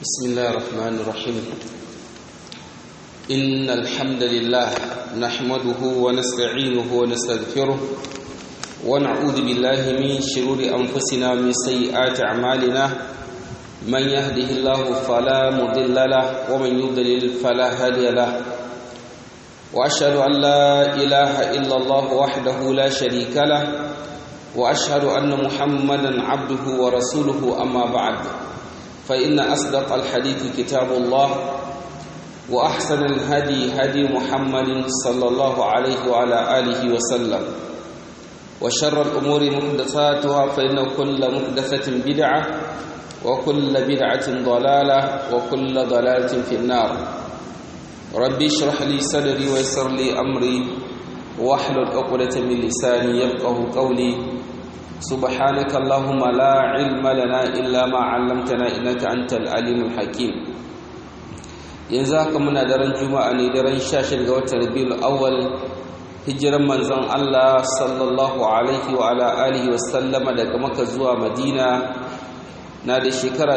بسم الله الرحمن الرحيم إن الحمد لله نحمده ونستعينه ونستغفره ونعوذ بالله من شرور أنفسنا ومن سيئات أعمالنا من يهده الله فلا مضل له ومن يضلل فلا هادي له وأشهد أن لا إله إلا الله وحده لا شريك له وأشهد أن محمدا عبده ورسوله أما بعد فإن أصدق الحديث كتاب الله وأحسن الهدي هدي محمد صلى الله عليه وعلى آله وسلم وشر الأمور محدثاتها فإن كل محدثة بدعة وكل بدعة ضلالة وكل ضلالة في النار ربي اشرح لي صدري ويسر لي أمري واحلل عقدة من لساني يفقه قولي سبحانك اللهم لا علم لنا إلا ما علمتنا إنك أنت العليم الحكيم yanzu haka muna daren juma'a ne daren 16 ga watan rabiul awwal hijiran manzon Allah sallallahu alaihi wa ala alihi wa sallama daga Makka zuwa Madina na da shekara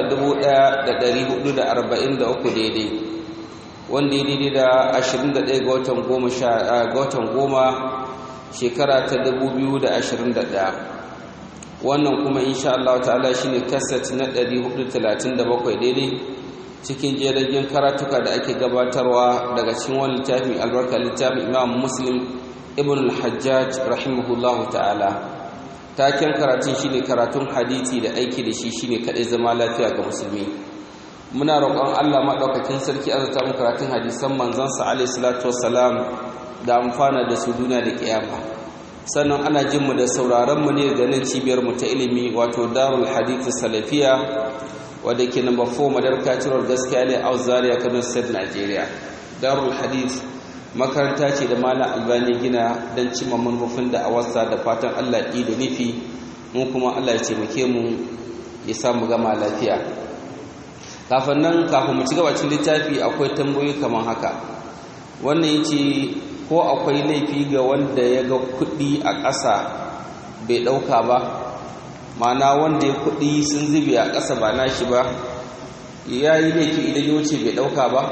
1443 daidai wanda ya daidai da 21 ga watan goma ga watan goma shekara ta 2021 wannan kuma insha Allah ta'ala shine kaset na 437 daidai cikin jiragen karatuka da ake gabatarwa daga cikin wani littafin albarka littafin Imam Muslim Ibn al-Hajjaj rahimahullahu ta'ala taken karatun shine karatun hadisi da aiki da shi shine kadai zama lafiya ga musulmi muna roƙon Allah madaukakin sarki azata mu karatun hadisan manzon sa alaihi salatu wassalam da amfana da su duniya da kiyama sannan ana jin mu da sauraron mu ne ganin cibiyar mu ta ilimi wato Darul Hadith Salafiya wadda ke number 4 Madarka Ciror gaskiya ne a Zaria Kano State Nigeria Darul Hadith makaranta ce da Malam Albani gina don cimma manufofin da awasa da fatan Allah yi da nufi mu kuma Allah ya taimake mu ya samu gama lafiya kafin nan kafin mu ci gaba cikin littafi akwai tambayoyi kamar haka wannan yace ko akwai laifi ga wanda ya ga kuɗi a ƙasa bai ɗauka ba mana wanda ya kuɗi sun zube a ƙasa ba nashi ba ya yi laifi idan ya wuce bai ɗauka ba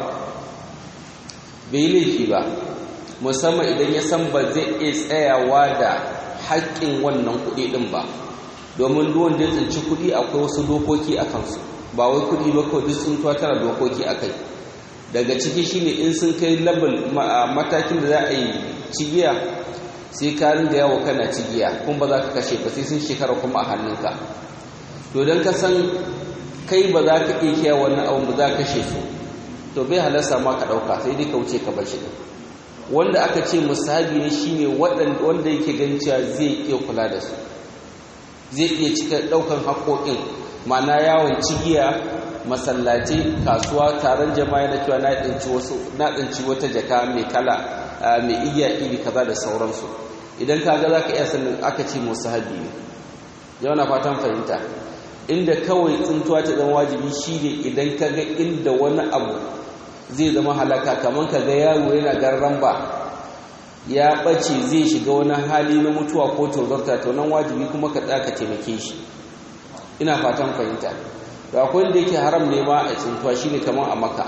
bai yi laifi ba musamman idan ya san ba zai iya tsayawa da haƙƙin wannan kuɗi ɗin ba domin duwan da tsinci kuɗi akwai wasu dokoki a kansu ba wai kuɗi ba kawai duk sun tara dokoki a kai daga ciki shine in sun kai level matakin da za a yi cigiya sai ka ringa yawo kana cigiya kuma ba za ka kashe ba sai sun shekara kuma a hannunka to don ka san kai ba za ka iya kiyaye wannan abin ba za ka kashe su to bai halarsa ma ka ɗauka sai dai ka wuce ka bar shi wanda aka ce musabi ne shine wanda yake ganin cewa zai iya kula da su zai iya cika ɗaukan haƙoƙin ma'ana yawon cigiya masallaci kasuwa taron jama'a na cewa na tsinci wasu na tsinci wata jaka mai kala mai iya iri kaza da sauransu idan ka ga zaka iya sanin aka ce musahabi ne yau na fatan fahimta inda kawai tsintuwa ta zama wajibi shine idan ka ga inda wani abu zai zama halaka kamar ka ga yaro yana garran ba ya bace zai shiga wani hali na mutuwa ko tozarta to nan wajibi kuma ka tsaya ka taimake shi ina fatan fahimta to akwai wanda yake haram ne ma a tsintuwa shine kamar a maka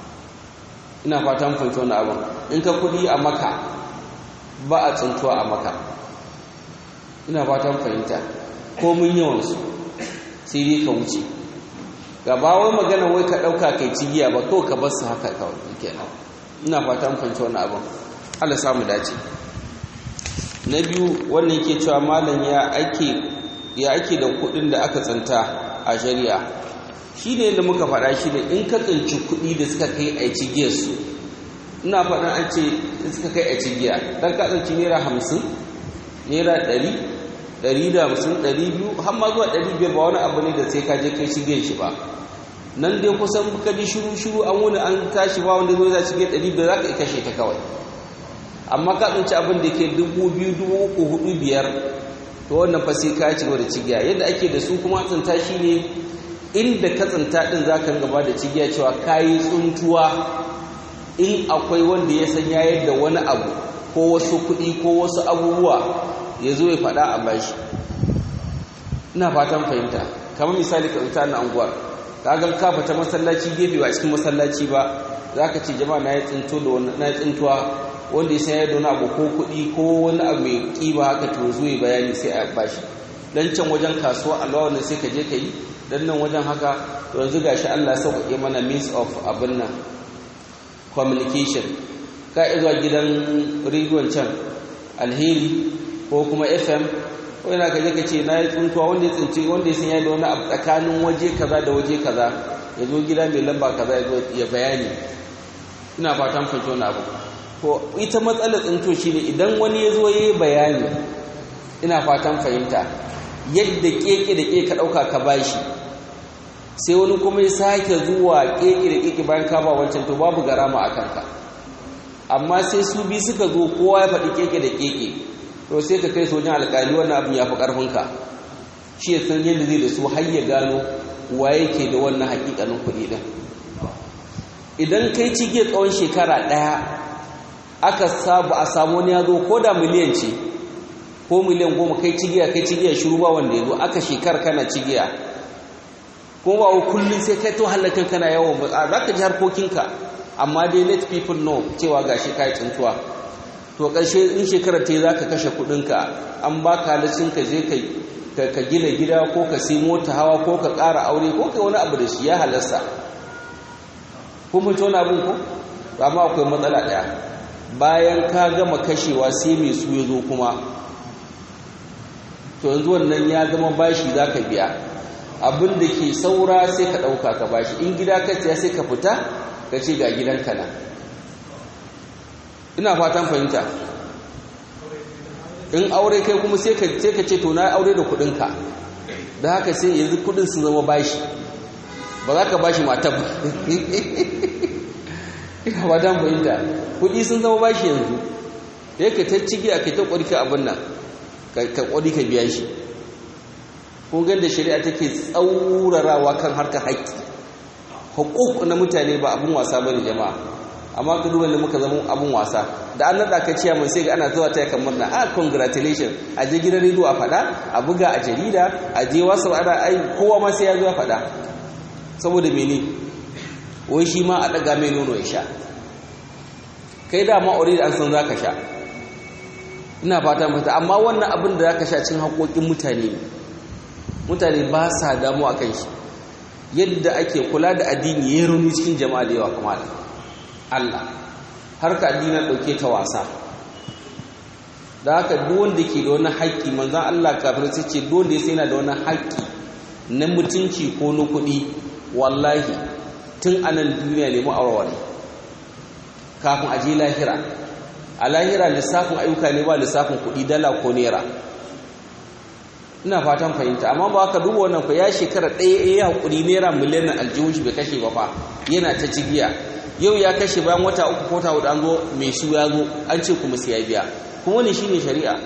ina fatan fahimta wannan abin in ka kudi a maka ba a tsintuwa a maka ina fatan fahimta ko mun yawan su sai dai ka wuce gaba wai magana wai ka dauka kai cigiya ba ko ka bar su haka kawai kenan ina fatan fahimta wannan abin Allah samu dace na biyu wannan yake cewa malam ya ake ya ake da kudin da aka tsinta a shari'a shi ne yadda muka faɗa shi ne in ka tsinci kuɗi da suka kai a cigiyar su ina faɗin an ce suka kai a cigiya don ka tsinci naira hamsin naira ɗari ɗari da hamsin ɗari biyu har ma zuwa ɗari biyar ba wani abu ne da sai ka je kai cigiyar shi ba nan dai kusan ka ji shiru shiru an wuni an tashi ba wanda zai za cigiyar ɗari biyar za ka iya kashe ta kawai amma ka tsinci abin da ke dubu biyu dubu uku hudu biyar to wannan fa sai ka ci da cigiya yadda ake da su kuma tsinta shi ne inda ka tsinta din za ka gaba da cigiya cewa ka yi tsuntuwa in akwai wanda ya san ya yadda wani abu ko wasu kuɗi ko wasu abubuwa ya zo ya faɗa a bashi ina fatan fahimta kamar misali ka tsinta na anguwar kaga ka fita masallaci gefe ba cikin masallaci ba zaka ce jama'a na yi tsinto da wani na tsintuwa wanda ya sayar da wani abu ko kuɗi ko wani abu mai ƙiba haka to zo yi bayani sai a bashi dan can wajen kasuwa Allah wannan sai ka je ka yi dan nan wajen haka to yanzu gashi Allah sauƙaƙe mana means of abin nan communication ka zuwa gidan rediyon can alheri ko kuma fm ko yana ka je ka ce na yi tsuntuwa wanda ya tsinci wanda ya sanya da wani abu tsakanin waje kaza da waje kaza ya zo gida mai lamba kaza ya zo ya bayani ina fatan fahimci wani abu to ita matsalar tsinto shi ne idan wani ya zo ya yi bayani ina fatan fahimta yadda keke da keke ka ɗauka ka bashi sai wani kuma ya sake zuwa keke da keke bayan ka ba wancan to babu garama a kanka amma sai su bi suka zo kowa ya faɗi keke da keke to sai ka kai sojin alƙali wannan abin ya fi ƙarfinka shi ya san yadda zai da su har ya gano waye ke da wannan haƙiƙanin kuɗi ɗin idan kai cige tsawon shekara ɗaya aka sabu a samu wani ya zo ko da miliyan ce ko miliyan goma kai cigiya kai cigiya shiru ba wanda ya zo aka shekara kana cigiya ko ba kullum sai kai to halakan kana yawon ba za ka ji harkokinka amma dai let people know cewa ga shi kai tsintuwa to ƙarshe in shekarar ta yi za ka kashe kuɗinka an ba ka halicin ka je ka gina gida ko ka sai mota hawa ko ka ƙara aure ko ka wani abu da shi ya halasta ko mun wani abin ko amma akwai matsala ɗaya bayan ka gama kashewa sai mai su ya zo kuma to yanzu wannan ya zama bashi za ka biya abin da ke saura sai ka ɗauka ka bashi in gida ka siya sai ka fita ka ce ga gidanka na ina fatan fahimta in aure kai kuma sai ka ce to na aure da kudinka da haka sai yanzu kudin su zama bashi ba za ka bashi mata ba ina fatan fahimta kudi sun zama bashi yanzu ya ka ta cigi a kai ta kwarka abin nan ka kwari ka biya shi kun da shari'a take tsaurarawa kan harkar haƙƙi hukuk na mutane ba abin wasa bane jama'a amma ka duba da muka zama abin wasa da an nada ka ciya mun sai ga ana zuwa taya kamar na ah congratulation a je gidan rediyo a fada a buga a jarida a je wasu ana ai kowa ma sai ya zo ya fada saboda mene wai shi ma a daga mai nono ya sha kai da ma already an san zaka sha ina fata mata amma wannan abin da zaka sha cin haƙoƙin mutane ne mutane ba sa damu akan shi yadda ake kula da addini ya rauni cikin jama'a da yawa kuma da Allah har ka addini ɗauke ta wasa da haka duk wanda ke da wani haƙƙi manzan Allah kafin sai ce duk wanda ya sai yana da wani haƙƙi na mutunci ko na kuɗi wallahi tun anan duniya ne ma'aurare kafin a je lahira a lahira lissafin ayyuka ne ba lissafin kuɗi dala ko naira ina fatan fahimta amma ba ka duba wannan fa ya shekara ɗaya ya haƙuri naira miliyan aljihun shi bai kashe ba fa yana ta cigiya yau ya kashe bayan wata uku ko ta hudu an zo mai su ya zo an ce kuma sai ya biya kuma ne shine shari'a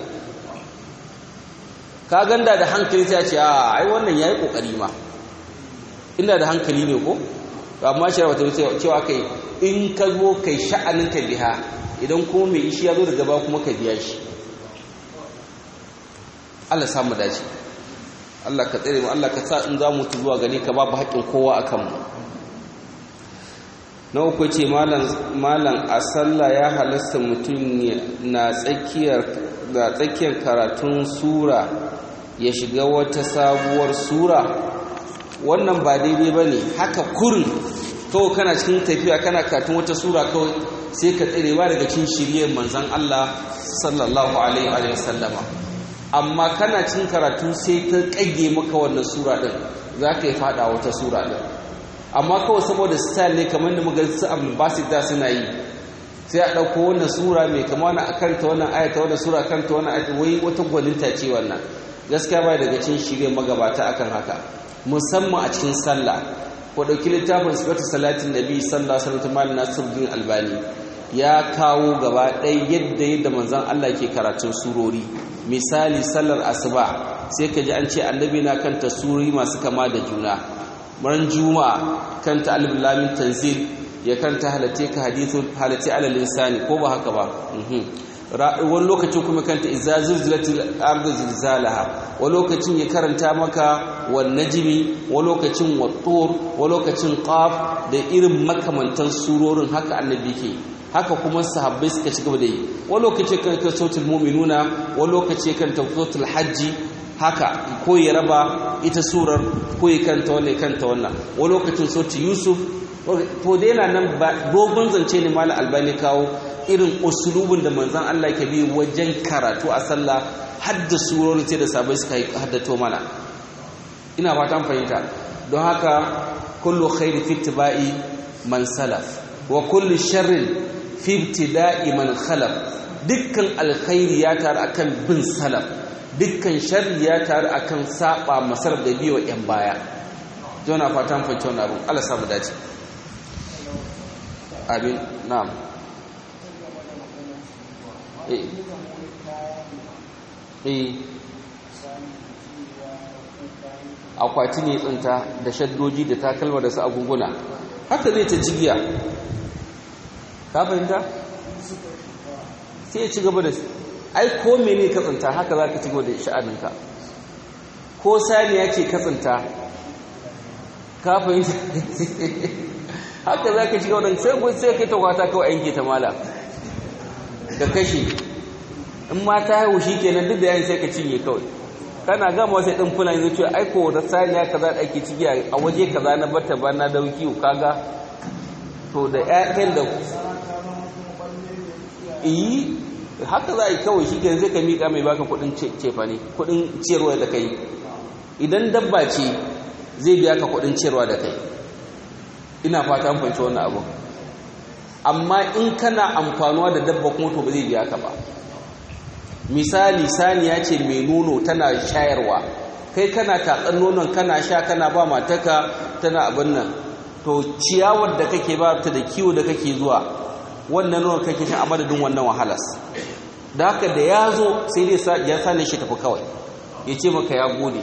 ka ganda da hankali sai ce a ai wannan yayi kokari ma ina da hankali ne ko amma shari'a ta ce cewa kai in ka zo kai sha'anin ka biya idan kuma mai ishi ya zo daga ba kuma ka biya shi Allah samu dace Allah ka tsere mu Allah ka sa in za mu zuwa gare ka babu haƙƙin kowa a kanmu na uku ce malam a sallah ya halasta mutum na tsakiyar da tsakiyar karatun sura ya shiga wata sabuwar sura wannan ba daidai ba ne haka kurin kawai kana cikin tafiya kana karatun wata sura kawai sai ka tsere ba daga cin shiryar manzan Allah sallallahu alaihi wa sallama amma kana cin karatu sai ta kage maka wannan sura din za ka yi fada wata sura din amma kawai saboda style ne kamar da muga su abul basit da suna yi sai a ɗauko wannan sura mai kama wani a karanta wannan ayata wannan sura karanta wannan ayata wai wata gwaninta ce wannan gaskiya ba daga cin shirye magabata akan haka musamman a cikin sallah ko ɗauki littafin sifatu salatin nabi sallallahu alaihi wasallam malam nasiruddin albani ya kawo gaba ɗaya yadda yadda manzon Allah ke karatun surori misali sallar asuba sai ka ji an ce annabi na kanta surori masu kama da juna ran juma'a kanta alif lamin tanzil ya kanta halate ka hadithun halate alal insani ko ba haka ba wani lokacin kuma kanta iza zilzilatil ardu zilzalaha wani lokacin ya karanta maka wan najmi wani lokacin wattur wani lokacin qaf da irin makamantan surorin haka annabi ke haka kuma sahabbai suka ci gaba da yi wani lokaci kan kan sautul mu'minuna wani lokaci kan sautul hajji haka ko ya raba ita surar ko ya kanta wannan kanta wannan wani lokacin sautul yusuf to da yana nan dogon zance ne malam albani kawo irin usulubin da manzon Allah ke bi wajen karatu a sallah hadda surorin sai da sabai suka haddato mana ina fatan fahimta don haka kullu khairi fi ittiba'i man salaf wa kullu sharrin fi ibtida'i man khalaf dukkan alkhairi ya taru akan bin salaf dukkan sharri ya taru akan saba masar da biyo yan baya jona fatan fahimta wannan abun Allah samu dace amin na'am eh eh akwati ne tsinta da shaddoji da takalma da su agunguna haka zai ta jigiya ka fahimta sai ya ci gaba da ai ko mene ka tsinta haka za ka ci gaba da sha'aninka ko saniya ce ka tsinta ka fahimta haka za ka ci gaba da sai kun sai kai ta kwata kawai yanke ta mala ka kashe in ma ta haihu shi kenan duk da yayin sai ka cinye kawai kana gama wasu ɗin fulani zai ce aiko da saniya kaza da ake ciki a waje kaza na bata ba na dauki kaga to da ƴaƴan da iyi haka za a yi kawai shi kenan zai ka miƙa mai baka kuɗin cefa ne kuɗin ciyarwa da kai idan dabba ce zai biya ka kuɗin ciyarwa da kai ina fata an fahimci wannan abu amma in kana amfanuwa da dabba kuma to ba zai biya ka ba misali saniya ce mai nono tana shayarwa kai kana tatsan nonon kana sha kana ba mataka tana abin nan to ciyawar da kake ba ta da kiwo da kake zuwa wannan nonon kake sha a madadin wannan wahalas da haka da ya zo sai dai ya sani shi tafi kawai ya ce maka ya gode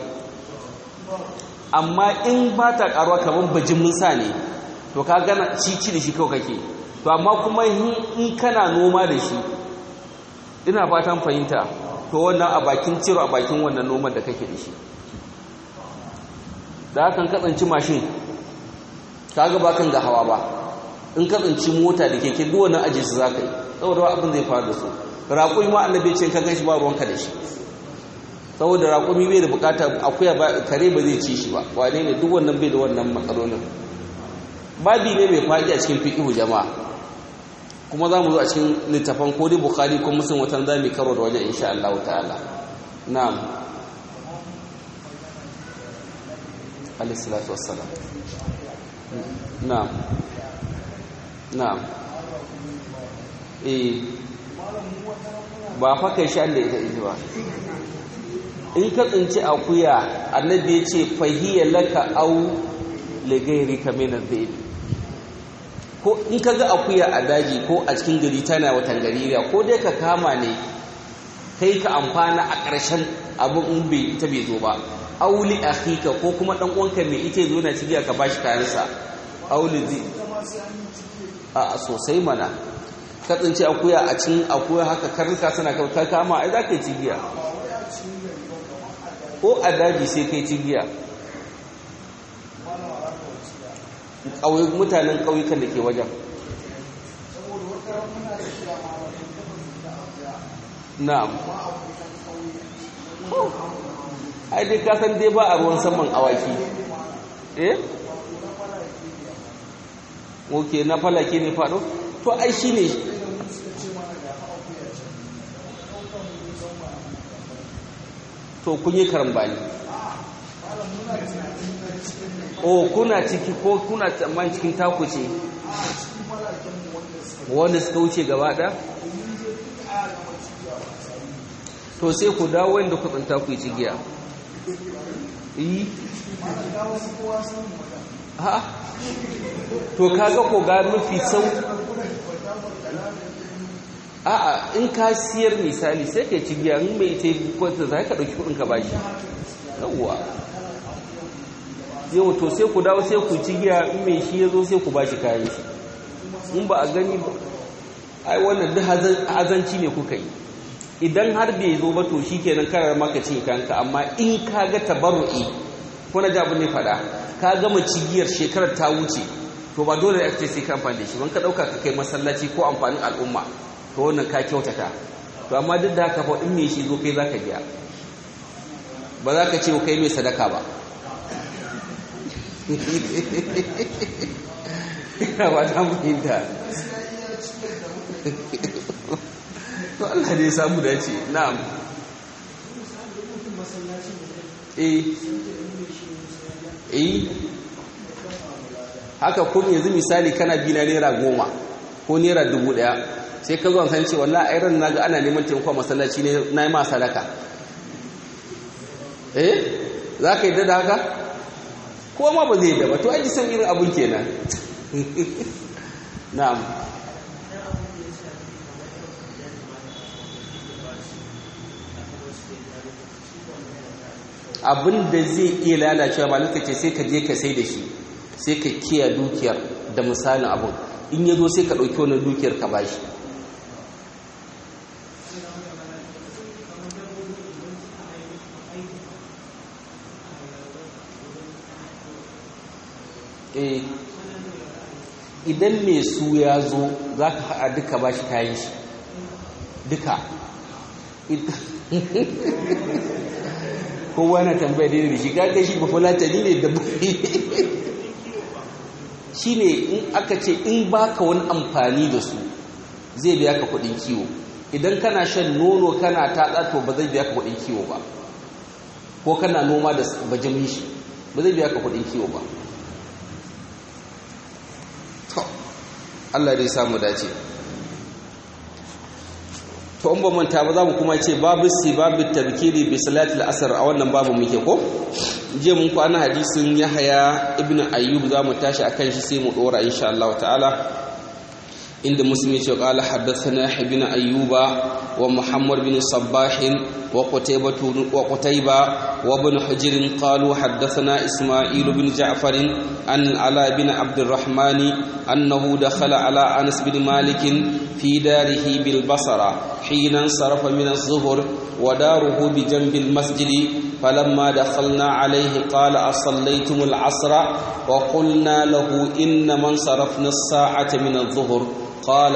amma in ba ta karuwa kamar bajimin sa ne to ka gana cici da shi kawai kake to amma kuma in kana noma da shi ina fatan fahimta to wannan a bakin ciro a bakin wannan noman da kake da shi da hakan katsanci mashin kaga ba kan ga hawa ba in katsanci mota da keke duk wannan aje su zaka yi saboda abin zai faru da su raƙumi ma annabi ce ka ganshi ba ruwanka da shi saboda raƙumi bai da bukata akuya ba kare ba zai ci shi ba wane ne duk wannan bai da wannan matsalolin babi ne mai faɗi a cikin fiqhu jama'a kuma za mu zo a cikin littafan ko dai bukhari ko muslim watan za mu karo da wajen insha Allah ta'ala na'am alayhi salatu wassalam na'am na'am eh ba fa kai shan da ita ita ba in ka tsinci akuya annabi ya ce fahiya laka au ligairika min adh ko in ka ga akuya a daji ko a cikin gari tana watan gaririya ko dai ka kama ne kai ka amfana a ƙarshen abin in bai ita bai zo ba auli akhika ko kuma dan uwanka mai ita zo na cigiya ka bashi kayansa auli zi a sosai mana ka tsinci akuya a cikin akuya haka karnuka suna ka kama ai za ka yi cigiya ko a daji sai kai cigiya mutanen ƙauyukan da ke wajen na'am ai dai kasan dai ba a ruwan saman awaki eh ok na falake ne faɗo to ai shi ne to kun yi karambani o kuna ciki ko kuna tsammanin cikin taku ce wanda suka wuce gaba ɗaya to sai ku dawo wanda ku tsanta ku yi cigiya yi ha to kaga ko ga mafi sau a'a in ka siyar misali sai ka cigiya in mai ita kwanta za ka ɗauki kuɗin ka bashi yawwa yau to sai ku dawo sai ku ci giya in mai shi ya zo sai ku ba shi kayan shi in ba a gani ba ai wannan duk azanci ne kuka yi idan har bai zo ba to shikenan karar maka cin kanka amma in ka ga tabarru'i ko na ji abin ne faɗa ka gama cigiyar shekarar ta wuce to ba dole ya ce sai ka amfani da shi ban ka ɗauka ka kai masallaci ko amfanin al'umma to wannan ka kyautata to amma duk da haka fa in me shi zo kai zaka biya ba za ka ce kai mai sadaka ba ina ba ta muhinta to Allah ne ya samu dace na'am eh eh haka kun yanzu misali kana bi na naira goma ko naira dubu daya sai ka zo san ce wallahi ai ran naga ana neman taimako masallaci ne na yi ma sadaka eh za ka yi da haka ko ma ba zai da ba to aji san irin abun kenan na'am abin da zai iya lalacewa ba ce sai ka je ka sai da shi sai ka kiya dukiyar da misalin abun in ya zo sai ka ɗauki wani dukiyar ka ba shi idan mai su ya zo za ka haɗa duka ba shi kayan shi duka kowa na tambaya daidai da shi gaga shi ba fulatani ne da shi ne in aka ce in baka wani amfani da su zai biya ka kudin kiwo idan kana shan nono kana tatsa to ba zai biya ka kudin kiwo ba ko kana noma da bajamin shi ba zai biya ka kudin kiwo ba to Allah dai samu dace to in ba manta ba za mu kuma ce babu si babu tabkiri bi salatul asr a wannan babu muke ko je mun kwana hadisin Yahya ibn Ayyub za mu tashi akan shi sai mu dora insha Allah ta'ala inda muslim ya ce qala haddathana ibn ayyuba wa muhammad bin sabbah wa qutaybah wa qutayba wa ibn hujr qalu haddathana isma'il bin ja'far an ala bin abd الرحمن أنه دخل على أنس بن مالك في داره بالبصرة حين انصرف من الظهر وداره بجنب المسجد فلما دخلنا عليه قال أصليتم العصر وقلنا له إنما انصرفنا الساعة من الظهر قال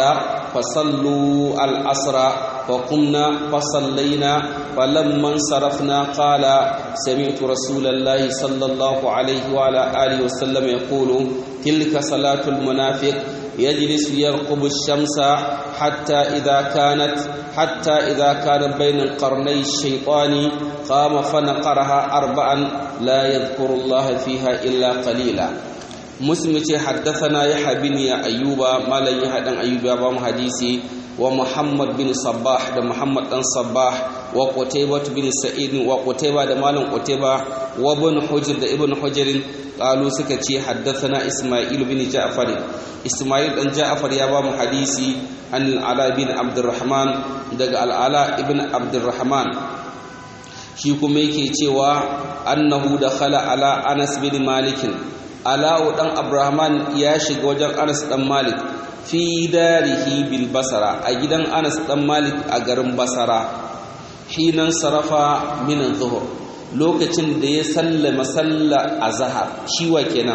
فصلوا العصر فقمنا فصلينا فلما انصرفنا قال سمعت رسول الله صلى الله عليه وعلى آله وسلم يقول تلك صلاة المنافق يجلس يرقب الشمس حتى إذا كانت حتى إذا كان بين قرني الشيطان قام فنقرها أربعا لا يذكر الله فيها إلا قليلا مسلم حدثنا يحيى بن أيوب ما لا يحيى بن أيوب بام حديثي ومحمد بن صباح ده محمد بن صباح وقتيبة بن سعيد وقتيبة ده مالن قتيبة وابن حجر ده ابن حجر قالوا سكتي حدثنا إسماعيل بن جعفر إسماعيل بن جعفر يا بام حديثي عن العلاء بن عبد الرحمن ده العلاء ابن عبد الرحمن shi kuma yake cewa annahu dakhala ala Anas bin Malik Ala'u dan Abrahaman ya shiga wajen Anas dan Malik fi darihi bil Basra a gidan Anas dan Malik a garin Basra hinan sarafa min zuhur lokacin da ya sallama salla azhar shi wa kenan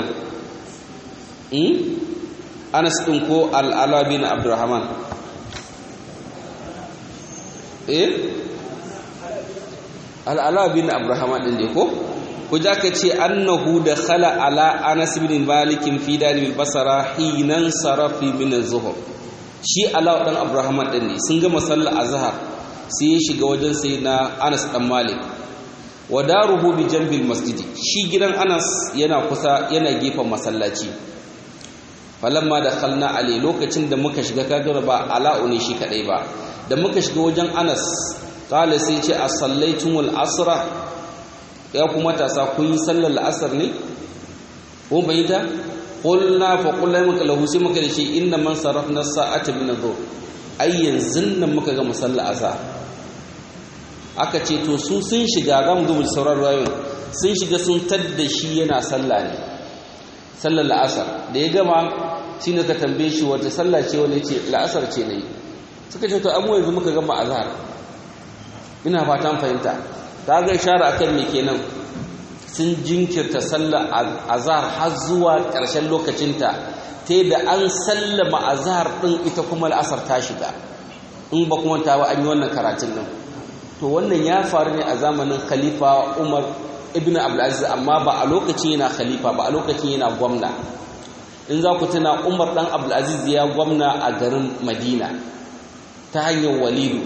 hmm? Anas din ko al-Ala bin Abdurrahman eh al-Ala bin Abdurrahman din ne ko ku ja ka ce annahu da khala ala anas bin malikin fi dalil basara hinan sarafi min az-zuhr shi ala dan abraham din ne sun gama sallar azhar sai ya shiga wajen sai na anas dan malik wa daruhu bi jambil masjidi shi gidan anas yana kusa yana gefen masallaci falamma dakhalna ali lokacin da muka shiga kaga ba ala'u ne shi kadai ba da muka shiga wajen anas qala sai ce as-sallaitumul asra ya kuma tasa kun yi sallar la'asar ne ko bai ta qulna fa qulna maka lahu sai muka da shi inna man sarafna sa'ata min adh ai yanzu nan muka ga musalla asa aka ce to su sun shiga ga mu zuwa sauran rayuwar sun shiga sun tadda shi yana sallah ne sallar la'asar da ya gama shine ka tambaye shi wata sallah ce wani ce la'asar ce ne suka ce to amma yanzu muka gama azhar ina fatan fahimta ta ga ishara akan me kenan sun jinkirta sallar azhar har zuwa ƙarshen lokacinta ta da an sallama azhar din ita kuma al'asar ta shiga in ba kuma ta ba an yi wannan karatun nan to wannan ya faru ne a zamanin khalifa umar ibn abdulaziz amma ba a lokacin yana khalifa ba a lokacin yana gwamna in za ku tuna umar dan abdulaziz ya gwamna a garin madina ta hanyar walidu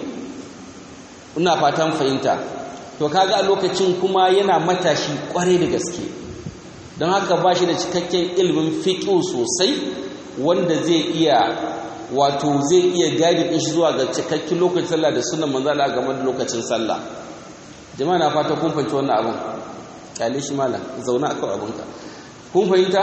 ina fatan fahimta to kaga a lokacin kuma yana matashi kwarai da gaske don haka ba shi da cikakken ilimin fiƙo sosai wanda zai iya wato zai iya gadi ɗin shi zuwa ga cikakken lokacin sallah da sunan manzala game da lokacin sallah jama'a na fata kun fahimci wannan abin kyale shi mala zauna a kawai abinka kun fahimta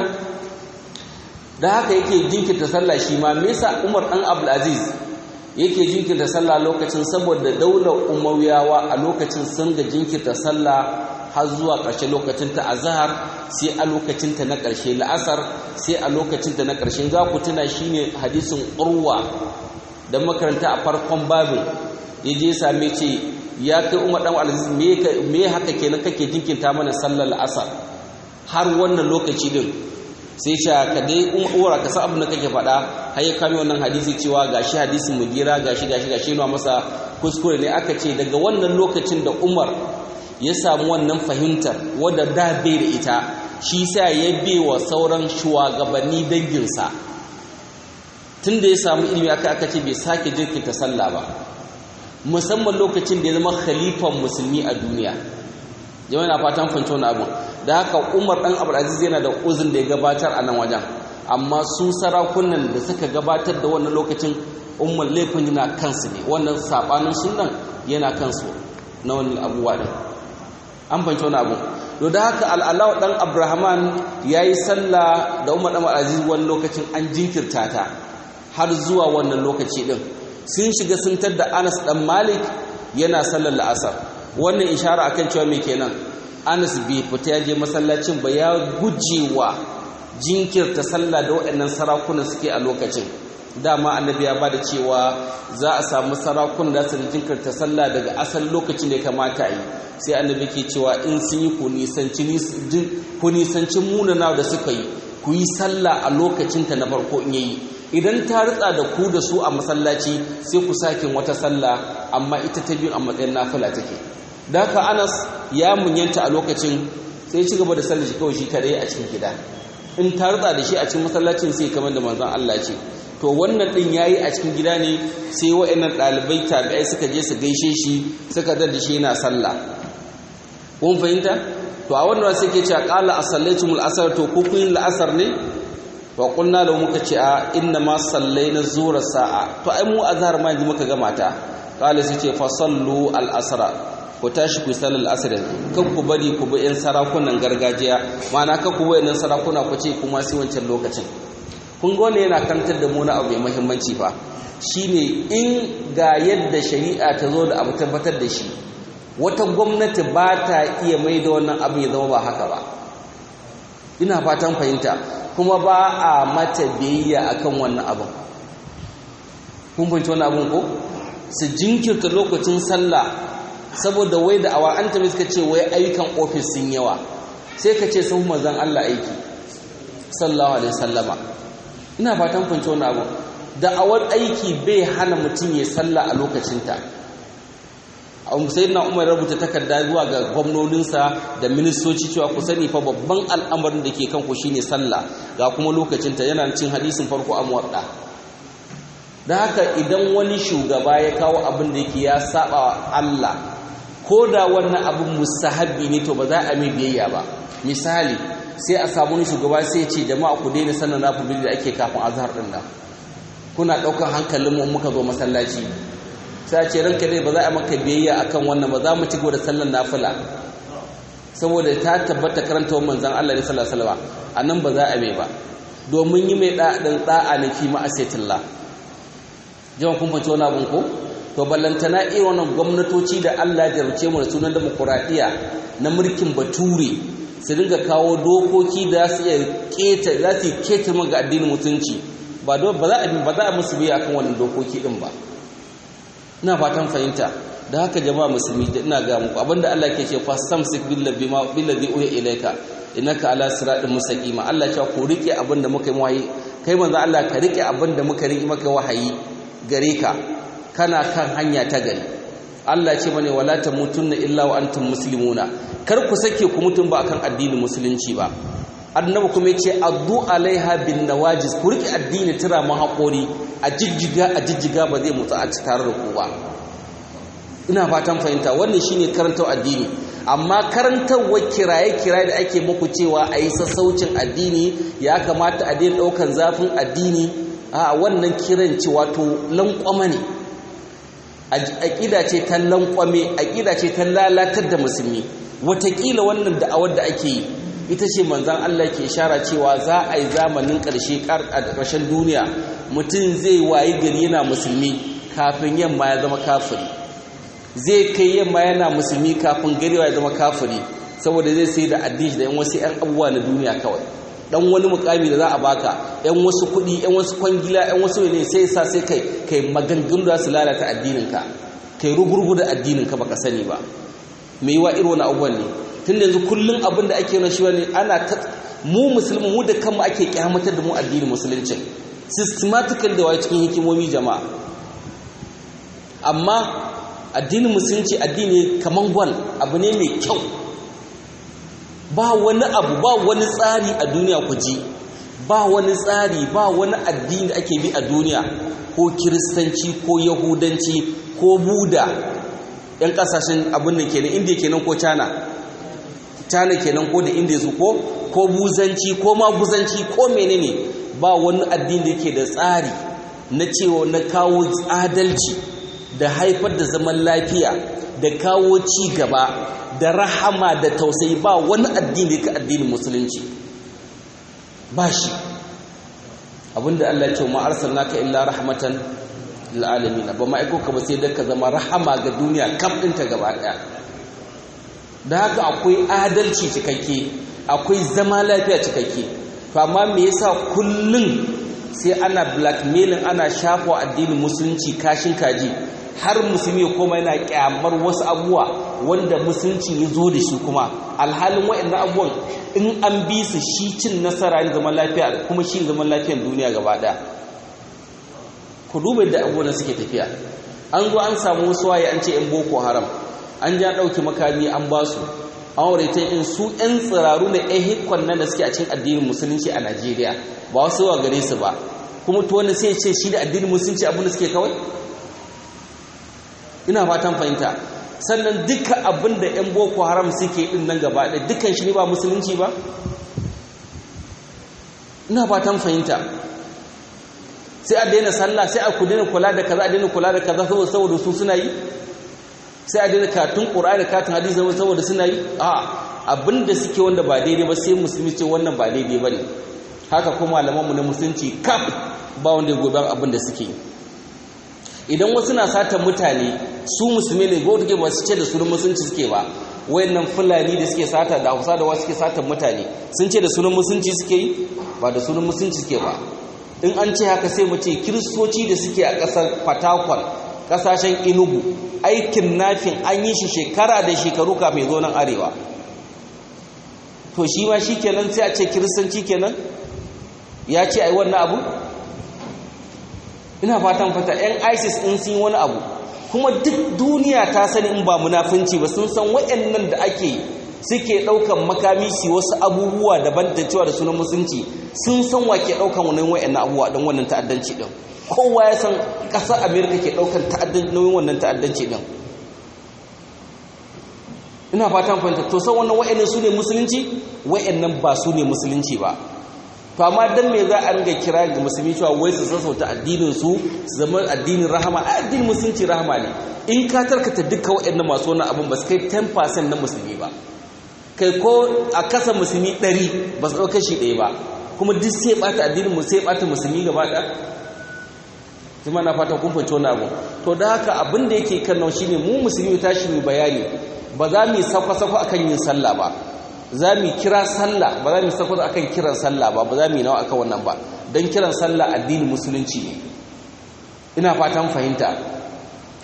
da haka yake jinkirta sallah shi ma me yasa Umar dan Abdul Aziz yake jinkirta sallah lokacin saboda daular Umayyawa a lokacin sun ga jinkirta sallah har zuwa ƙarshe lokacin ta azhar sai a lokacin ta na ƙarshe la'asar sai a lokacin ta na ƙarshe za ku tuna shine hadisin Urwa da makaranta a farkon babin yaje same ce ya kai Umar dan Abdul Aziz me me haka kenan kake jinkirta mana sallar la'asar har wannan lokaci din sai ce ka dai umara ka san abin da kake faɗa har ya kame wannan hadisi cewa gashi hadisin mugira gashi gashi gashi nuna masa kuskure ne aka ce daga wannan lokacin da Umar ya samu wannan fahimtar wadda da bai da ita shi sa ya wa sauran shugabanni danginsa tun da ya samu ilimi aka aka ce bai sake jirkinta sallah ba musamman lokacin da ya zama khalifan musulmi a duniya jama'a na fatan fahimci wani abu da haka umar ɗan abdulaziz yana da uzun da ya gabatar a nan wajen amma su sarakunan da suka gabatar da wannan lokacin umar laifin yana kansu ne wannan saɓanin sunan yana kansu na wani abubuwa ɗin an fahimci wani abu to da haka al'alawa ɗan abrahaman ya yi sallah da umar ɗan abdulaziz wani lokacin an jinkirta ta har zuwa wannan lokaci ɗin sun shiga sun da anas ɗan malik yana sallar la'asar wannan ishara akan cewa me kenan Anas bai fita ya je masallacin ba ya gujewa jinkirta sallah da waɗannan sarakunan suke a lokacin dama annabi ya bada cewa za a samu sarakun da su jinkirta sallah daga asalin lokacin da ya kamata a yi sai annabi ke cewa in sun yi ku nisanci munana da suka yi ku yi sallah a lokacinta na farko in yayi idan ta ritsa da ku da su a masallaci sai ku sake wata sallah amma ita ta biyu a matsayin nafila take da haka anas ya munyanta a lokacin sai ci gaba da sallar shi kawai shi kadai a cikin gida in ta rutsa da shi a cikin masallacin sai kamar da manzon Allah ce to wannan din yayi a cikin gida ne sai waɗannan ɗalibai tabi'ai suka je su gaishe shi suka dar da shi yana sallah kun fahimta to a wannan sai ke cewa qala asallaitumul asr to ku kun la'asar ne wa qulna lahu muka ce a inna ma sallaina zura sa'a to ai mu azhar ma yanzu muka gama ta qala sai ce fa sallu al asra ku tashi ku sallar asr kan ku bari ku bi yan sarakunan gargajiya ma'ana kan ku bi yan sarakuna ku ce kuma sai wancan lokacin kun ga wannan yana kantar da mu na abu mai muhimmanci fa shine in ga yadda shari'a ta zo da abu tabbatar da shi wata gwamnati ba ta iya mai da wannan abu ya zama ba haka ba ina fatan fahimta kuma ba a mata biyayya akan wannan abin kun fahimci wannan abin ko su jinkirta lokacin sallah saboda wai da awa an tabi suka ce wai ayyukan ofis sun yawa sai ka ce sun manzan Allah aiki sallallahu alaihi sallama ina fatan fahimci wannan abin da'awar aiki bai hana mutum ya sallah a lokacinta sayyidina umar rubuta takarda zuwa ga gwamnoninsa da ministoci cewa ku sani fa babban al'amarin da ke kan ku shine sallah ga kuma lokacinta yana cin hadisin farko a muwadda da haka idan wani shugaba ya kawo abin da yake ya saba Allah ko da wannan abin mustahabbi ne to ba za a mai biyayya ba misali sai a samu wani shugaba sai ya ce jama'a ku daina sanin nafil da ake kafin azhar din nan kuna daukar hankalin mu muka zo masallaci sai ce ranka dai ba za a maka biyayya akan wannan ba za mu ci gaba da sallar nafila saboda ta tabbata karanta wa manzon Allah ne sallallahu alaihi wasallam anan ba za a mai ba domin yi mai da'adin da'a ne fi ma'asiyatillah jama'a kun fahimci wannan abun ko to ballantana irin wannan gwamnatoci da Allah ya jarce mu da sunan demokradiya na mulkin bature su dinga kawo dokoki da su iya keta za su keta ga addinin mutunci ba za a ba za a musu biya akan wannan dokoki din ba ina fatan fahimta da haka jama'a musulmi da ina ga muku abinda Allah ke ce fasamsik billazi ma billazi uya ilayka innaka ala siratin mustaqima Allah ya ku rike abinda muka yi wahayi kai manzo Allah ka rike abinda muka rike maka wahayi gare ka kana kan hanya ta gari Allah ce bane wala tamutunna illa wa antum muslimuna kar ku sake ku mutum ba akan addinin musulunci ba annabi kuma yace addu alaiha bin nawajis ku rike addini tira mu haƙori a jijjiga a jijjiga ba zai mutsa a ci tare da ku ba ina fatan fahimta wannan shine karantar addini amma karantarwar kiraye-kiraye da ake muku cewa a yi sassaucin addini ya kamata a daina ɗaukan zafin addini a wannan kiran ce wato lankwama ne aƙida ce ta lankwame aƙida ce ta lalatar da musulmi watakila wannan da'awar da ake yi ita ce manzan Allah ke ishara cewa za a yi zamanin ƙarshe a ƙarshen duniya mutum zai wayi gari yana musulmi kafin yamma ya zama kafiri zai kai yamma yana musulmi kafin gari ya zama kafiri saboda zai sai da addini da yan wasu 'yan abubuwa na duniya kawai dan wani mukami da za a baka yan wasu kuɗi yan wasu kwangila yan wasu ne sai sa sai kai kai maganganu da su lalata addininka kai rugurgu da addininka baka sani ba me yiwa irin wani abubuwan ne tun yanzu kullum abin da ake yana shi wani ana ta mu musulmi mu da kanmu ake kyamatar da mu addinin musulunci systematical da waye cikin hikimomi jama'a amma addinin musulunci addini kaman gwal abu ne mai kyau ba wani abu ba wani tsari a duniya ku ji ba wani tsari ba wani addini da ake bi a duniya ko kiristanci ko yahudanci ko buda yan kasashen abin da kenan indiya kenan ko china china kenan ko da indiya su ko ko buzanci ko maguzanci ko menene ba wani addini da yake da tsari na cewa na kawo adalci da haifar da zaman lafiya da kawo ci gaba da rahama da tausayi ba wani addini ka addinin musulunci ba shi abinda Allah ya ce ma arsalnaka illa rahmatan lil alamin ba ma aiko ka ba sai da ka zama rahama ga duniya kaf ɗinta gaba ɗaya da haka akwai adalci cikakke akwai zama lafiya cikakke to amma me yasa kullun sai ana blackmailing ana shafa addinin musulunci kashin kaji har musulmi ya koma yana kyamar wasu abubuwa wanda musulunci ya zo da shi kuma alhalin waɗannan abubuwan in an bi su shi cin nasara ne zaman lafiya kuma shi zaman lafiyar duniya gaba ɗaya ku duba da abubuwan suke tafiya an zo an samu wasu waye an ce yan boko haram an ja ɗauki makami an ba su an aureta in su yan tsiraru na yan hikon nan da suke a cikin addinin musulunci a najeriya ba wasu wa gare su ba kuma to wani sai ce shi da addinin musulunci abin da suke kawai ina fatan fahimta sannan duka abin da 'yan boko haram suke din nan gaba da dukkan shi ne ba musulunci ba ina fatan fahimta sai a daina sallah sai a ku daina kula da kaza a daina kula da kaza saboda su suna yi sai a daina katun ƙura da katun hadisi saboda suna yi a abin da suke wanda ba daidai ba sai musulmi ce wannan ba daidai ba ne haka kuma malamanmu na musulunci kaf ba wanda ya gobe abin da suke yi idan wasu na satan mutane su musulmi ne go take ba su ce da sunan musulunci suke ba wayannan fulani da suke sata da hausa da wasu suke satan mutane sun ce da sunan musulunci suke yi ba da sunan musulunci suke ba in an ce haka sai mu ce kiristoci da suke a ƙasar fatakwal ƙasashen inugu aikin nafin an yi shi shekara da shekaru kafin zo nan arewa to shi ma shi kenan sai a ce kiristanci kenan ya ce ai wannan abu ina fatan fata yan isis in sun yi wani abu kuma duk duniya ta sani in ba munafunci ba sun san waɗannan da ake suke ɗaukan makami su wasu abubuwa daban da cewa da sunan musulunci sun san wa ke ɗaukan wannan waɗannan abubuwa don wannan ta'addanci ɗin kowa ya san ƙasar amerika ke ɗaukan nauyin wannan ta'addanci ɗin ina fatan fahimta to san wannan waɗannan su ne musulunci waɗannan ba su ne musulunci ba to amma dan me za a ringa kira ga musulmi cewa wai su sassauta addinin su su zama addinin rahama a addinin musulunci rahama ne in ka tarkata duka waɗannan masu wannan abin ba su kai 10% na musulmi ba kai ko a kasa musulmi 100 ba su ɗauka shi ɗaya ba kuma duk sai ɓata addinin mu sai ɓata musulmi gaba ɗaya kuma na fata kun fahimci wannan abu to da haka abin da yake kan nan shine mu musulmi tashi mu bayani ba za mu yi sakwa-sakwa akan yin sallah ba za mu kira sallah ba za mu sakwa akan kiran sallah ba ba za mu yi nawa akan wannan ba don kiran sallah addinin musulunci ne ina fatan fahimta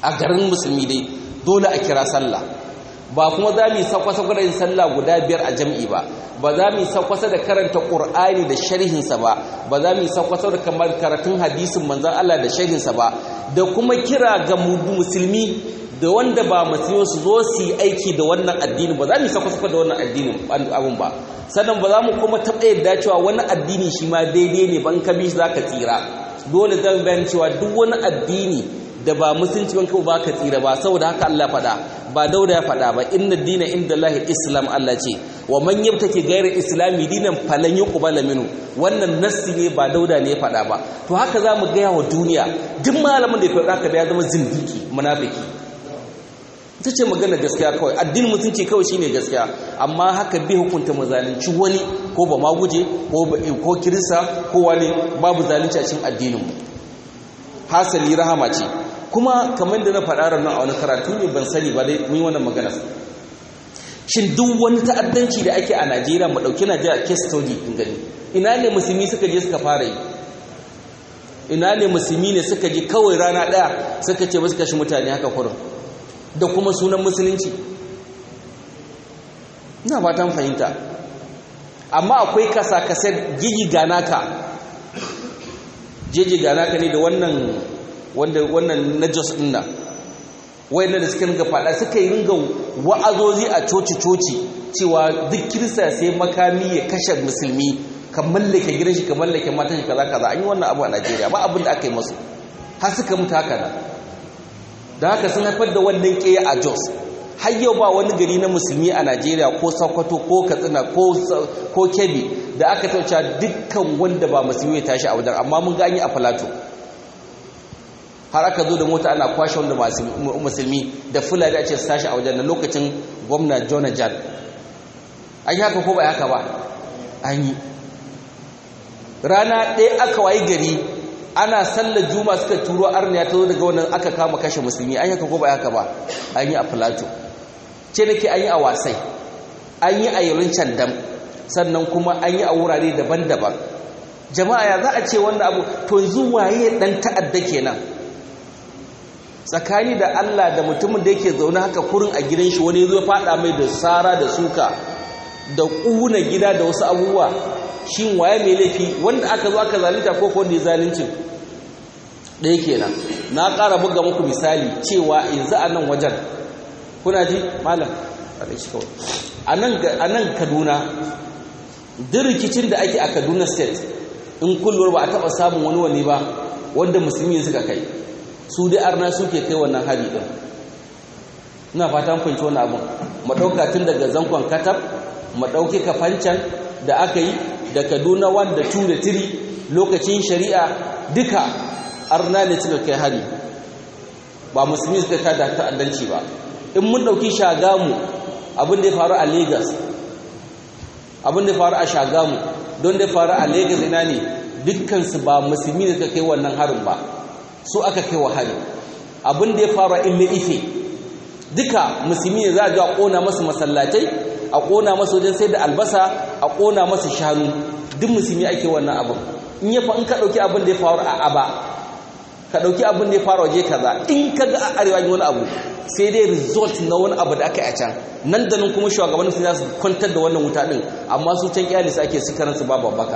a garin musulmi dai dole a kira sallah ba kuma za mu yi sakwasa da yin sallah guda biyar a jam'i ba ba za mu yi sakwasa da karanta ƙur'ani da sharhinsa ba ba za mu yi sakwasa da kamar karatun hadisin manzan Allah da sharhinsa ba da kuma kira ga musulmi da wanda ba musulmi su zo su yi aiki da wannan addini ba za mu yi sakwasa da wannan addinin abin ba sannan ba za mu kuma taɓa yadda cewa wani addini shi ma daidai ne ban ka bi shi za ka tsira dole zan bayan cewa duk wani addini da ba musulunci ban ba ka tsira ba saboda haka Allah faɗa ba dauda ya faɗa ba inna dina inda Allah islam Allah ce wa man yabtaki ghayra islami dinan falan yuqbala minhu wannan nassi ne ba dauda ne ya faɗa ba to haka za mu gaya wa duniya duk malamin da ya faɗa haka da ya zama zindiki munafiki ita ce magana gaskiya kawai addinin mutunci kawai shine gaskiya amma haka bai hukunta mu zalunci wani ko ba maguje ko ko kirista ko wani babu zalunci a cikin addinin mu hasali rahama ce kuma kamar da na faɗa ranar a wani karatu ne ban sani ba dai mun yi wannan magana shin duk wani ta'addanci da ake a Najeriya mu dauki Najeriya case study din gani ina ne musulmi suka je suka fara yi ina ne musulmi ne suka je kawai rana daya suka ce ba su kashe mutane haka kurin da kuma sunan musulunci ina fatan fahimta amma akwai kasa-kasar gigi ganaka jeji ganaka ne da wannan wanda wannan najos din nan wayannan da suka ringa fada suka yi ringa wa'azozi a coci-coci cewa duk kirista sai makami ya kashe musulmi ka mallake gidan shi ka mallake matan shi kaza kaza an yi wannan abu a Najeriya ba abin da aka yi masu har suka mutu haka nan da haka sun haifar da wannan ƙeya a Jos har yau ba wani gari na musulmi a Najeriya ko Sokoto ko Katsina ko Kebbi da aka tauca dukkan wanda ba musulmi ya tashi a wajen amma mun gani a Plateau har aka zo da mota ana kwashe wanda musulmi da fulani a ce su tashi a wajen da lokacin gwamna Jonajan an yi haka ko ba haka ba an yi rana ɗaya aka wayi gari ana sallar juma suka turo arniya ta zo daga wannan aka kama kashe musulmi an yi haka ko ba haka ba an yi a Plateau ce da ke an yi a wasai an yi a yarin candam sannan kuma an yi a wurare daban-daban jama'a ya za a ce wannan abu to yanzu waye dan ta'adda kenan tsakani da Allah da mutumin da yake zaune haka kurin a gidan shi wani zo fada mai da sara da suka da ƙuna gida da wasu abubuwa shin waye mai laifi wanda aka zo aka zalunta ko ko wanda ya zalunci ɗaya kenan na ƙara buga muku misali cewa yanzu a nan wajen kuna ji malam a nan kaduna duk rikicin da ake a kaduna state in kullum ba a taɓa samun wani wani ba wanda musulmi suka kai su dai arna suke kai wannan hari ɗin ina fatan fahimci wani abin maɗauka tun daga zankon katab maɗauki kafancan da aka yi da kaduna 1 da 2 da 3 lokacin shari'a duka arna ne suka kai hari ba musulmi suka kai da ta'addanci ba in mun ɗauki shagamu abin da ya faru a lagos abin da ya faru a shagamu don da ya faru a lagos ina ne dukkansu ba musulmi ne suka kai wannan harin ba su aka kai wa hari abin da ya faru a ille ife duka musulmi ne za a ji a ƙona masu masallatai a ƙona masu wajen sai da albasa a ƙona masu shanu duk musulmi ake wannan abin in ya fa in ka ɗauki abin da ya faru a aba ka ɗauki abin da ya faru waje kaza in ka ga a arewa wani abu sai dai result na wani abu da aka yi a can nan da nan kuma shugabannin su za su kwantar da wannan wuta ɗin amma su can kyali su ake sikaran su babu baka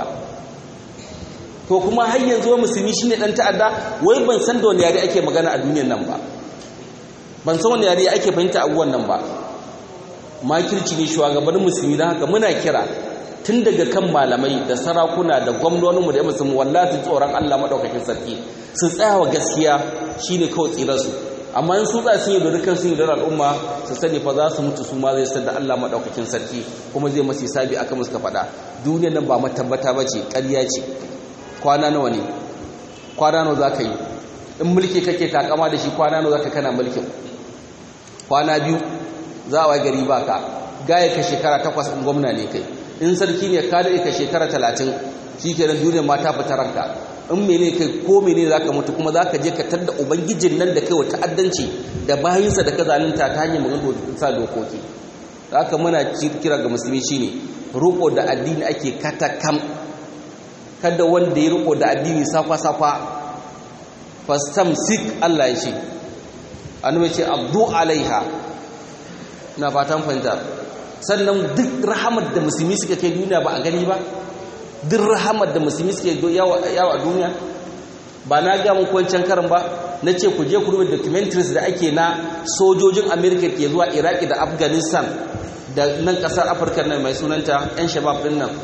to kuma har yanzu musulmi shine dan ta'adda wai ban san da wani yare ake magana a duniyar nan ba ban san wani yare ake fahimta abubuwan nan ba makirci ne shugabannin musulmi don haka muna kira tun daga kan malamai da sarakuna da gwamnoninmu da musulmi wallahi tsoron Allah madaukakin sarki su tsaya wa gaskiya shine kawai tsirarsu amma in su tsaya sun yi dorikan sun yi da al'umma su sani fa za su mutu su ma zai san da Allah madaukakin sarki kuma zai masu sabi aka musu ka faɗa duniyar nan ba matabbata ba ce ƙarya ce kwana nawa ne kwana nawa za ka yi in mulki kake takama da shi kwana nawa za ka kana mulkin kwana biyu za a gari ba ka gaya ka shekara takwas in gwamna ne kai in sarki ne ka daɗe ka shekara talatin shi ke nan duniyar mata fita ranka in mene kai ko mene za ka mutu kuma za ka je ka tadda ubangijin nan da kai wa ta'addanci da bayansa da ka zalunta ta hanyar magana sa dokoki da haka muna kira ga musulmi shine roƙo da addini ake katakam kada wanda ya roƙo da addini safa-safa fastam sik Allah ya ce annabi ce abdu alaiha na fatan fahimta sannan duk rahamar da musulmi suka kai duniya ba a gani ba duk rahamar da musulmi suke yawa a duniya ba na ga muku wancan karin ba na ce ku je ku rubuta documentaries da ake na sojojin america ke zuwa iraki da afghanistan da nan kasar afirka nan mai sunanta yan shabab din nan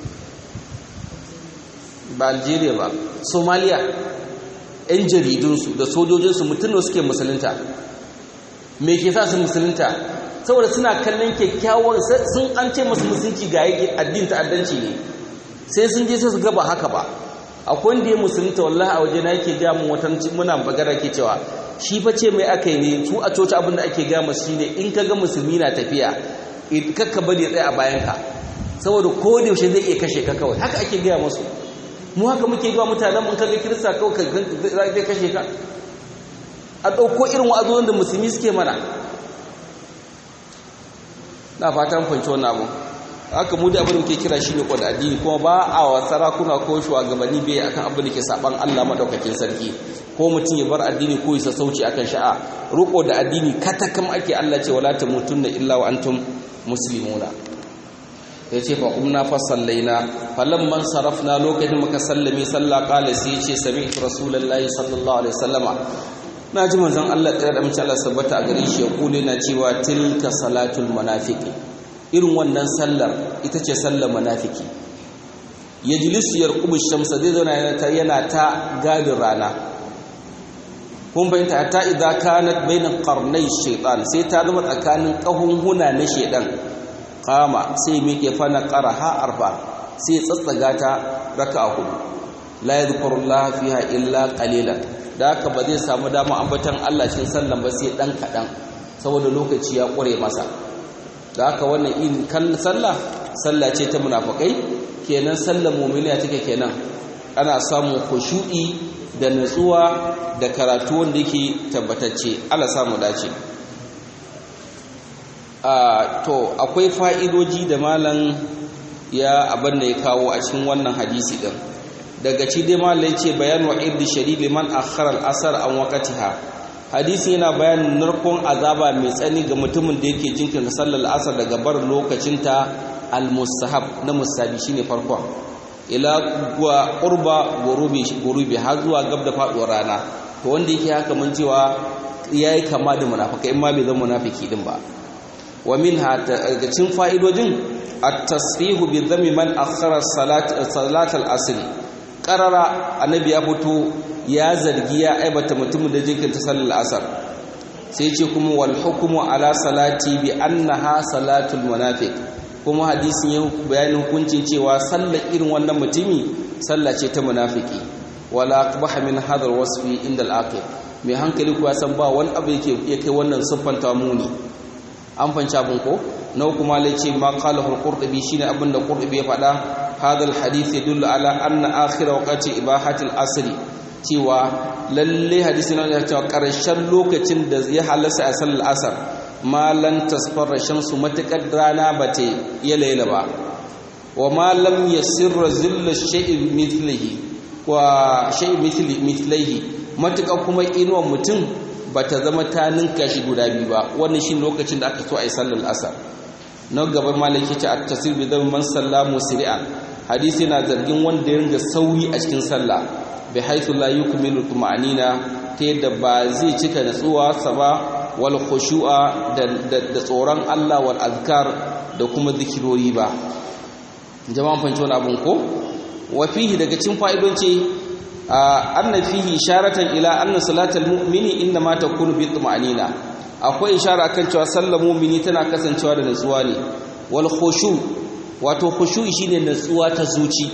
ba algeria ba somalia yan jaridunsu da sojojinsu mutum suke musulunta me ke sa su musulunta saboda suna kallon kyakkyawar sun an ce masu musulunci ga yake addin ta'addanci ne sai sun je sai su gaba haka ba akwai wanda ya musulunta wallahi a waje na yake ga mun watan muna magana ke cewa shi fa ce mai aka yi ne su a coci abin da ake ga masu shine in ka ga musulmi na tafiya kakka bari ya tsaya a bayan ka saboda ko da yaushe zai iya kashe ka kawai haka ake gaya masu mu haka muke ga mutanen mun kaga kirista kawai zai kashe ka a ɗauko irin wa'azozin da musulmi suke mana na fatan fahimci wannan abu haka mu da abin da ke kira shi ne kwan addini kuma ba a wa sarakuna ko shugabanni bai akan abin da ke saban Allah madaukakin sarki ko mutum ya bar addini ko ya sauci akan sha'a ruko da addini katakam ake Allah ce wala tamutunna illa wa antum muslimuna yace fa umna fa sallaina falamman sarafna lokacin muka sallame sallah qala sai yace sami'tu rasulullahi sallallahu alaihi wasallama na ji manzon Allah tsira da mace Allah sabbata a gare shi ya kule na cewa tilka salatul munafiqi irin wannan sallar ita ce sallar munafiki yajlisu yarqubu shamsa zai zauna yana ta gadin rana kun bayyanta hatta idza kanat bainan qarnay shaytan sai ta zama tsakanin kahunhuna na shaydan qama sai miƙe fana qaraha arba sai tsatsaga ta raka'a hudu la yadhkurullaha fiha illa qalilan da haka ba zai samu dama ambatan Allah cikin sallan ba sai dan kadan saboda lokaci ya kure masa da haka wannan in kan sallah sallah ce ta munafikai kenan sallar mu'miniya take kenan ana samun khushu'i da nutsuwa da karatu wanda yake tabbatacce Allah samu dace a to akwai fa'idoji da malam ya abin da ya kawo a cikin wannan hadisi din daga ci dai malai ce bayan wa'id shadid liman akhara al-asr an waqtiha hadisi yana bayanin narkon azaba mai tsani ga mutumin da yake jinkirta sallar asar daga bar lokacin ta al-mustahab na musabi shine farkon ila wa qurba gurubi gurubi har zuwa gab da faduwar rana to wanda yake haka mun cewa yayi kama da munafika in ma bai zama munafiki din ba wa minha daga cikin fa'idojin at-tasrihu bi dhammi man akhara salat salat al-asr qarara annabi ya fito ya zargi ya aibata mutumin da jinkirta sallar asar sai ce kuma wal hukmu ala salati bi annaha salatul munafiq kuma hadisin ya bayanin hukuncin cewa sallar irin wannan mutumi sallah ce ta munafiki wala aqbaha min hadha wasfi inda al-aqil mai hankali kuwa san ba wani abu yake ya kai wannan siffanta muni an fanci abin ko na kuma lai ce ma qalahu al-qurtubi shine abin da qurtubi ya faɗa hadha al-hadith yadullu ala anna akhir waqti ibahati al-asr cewa lalle hadisi na cewa karshen lokacin da ya halasa a sallar asar malan tasfarra shamsu matakar rana ba ta yi laila ba wa malam yasirra zilla shay'in mithlihi wa shay'in mithlihi matakar kuma inuwar mutum ba ta zama ta ninka shi guda biyu ba wannan shi lokacin da aka so a yi sallar asar na gaban malaki ce a tasir bi zama man sallamu siri'an hadisi na zargin wanda ya ringa sauyi a cikin sallah bi haythu la yukmilu tuma'anina ta yadda ba zai cika natsuwa sa ba wal khushu'a da tsoron Allah wal azkar da kuma zikirori ba jama'an fanci wani abun ko wa fihi daga cikin fa'idoci anna fihi isharatan ila anna salatal mu'mini inna ma takunu bi tuma'anina akwai ishara kan cewa sallar mu'mini tana kasancewa da natsuwa ne wal khushu wato khushu shine natsuwa ta zuci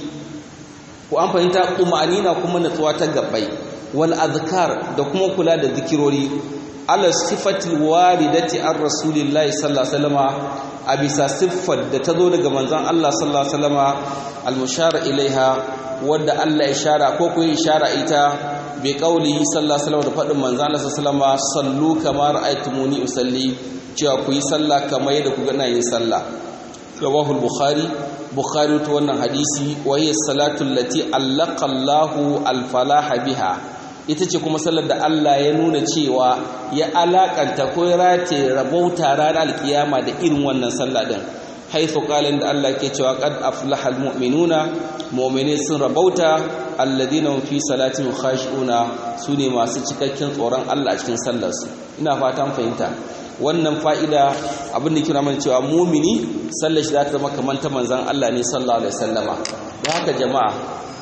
ko an fahimta tuma'anina kuma natsuwa ta gabbai wal azkar da kuma kula da zikirori ala sifatil waridati ar rasulillahi sallallahu alaihi wasallama a bisa siffar da ta zo daga manzon Allah sallallahu alaihi wasallama al mushara ilaiha wadda Allah ya shara ko ku yi shara ita bi qaulihi sallallahu alaihi wasallam da fadin manzon Allah sallallahu alaihi wasallama sallu kama ra'aytumuni usalli cewa ku yi sallah kamar yadda ku ga ina yin sallah rawahu al-bukhari bukhari to wannan hadisi wa hiya salatu allati allaqa Allahu al-falaha biha ita ce kuma sallar da Allah ya nuna cewa ya alakanta ko ya rate rabauta ranar alkiyama da irin wannan sallah din haithu qalin da Allah ke cewa qad aflahal mu'minuna mu'mini sun rabauta alladina fi salatin khashi'una sune masu cikakken tsoron Allah a cikin sallar su ina fatan fahimta wannan fa'ida abin da kira mana cewa mu'mini sallar shi za ta zama kamar ta manzon Allah ne sallallahu alaihi wasallama don haka jama'a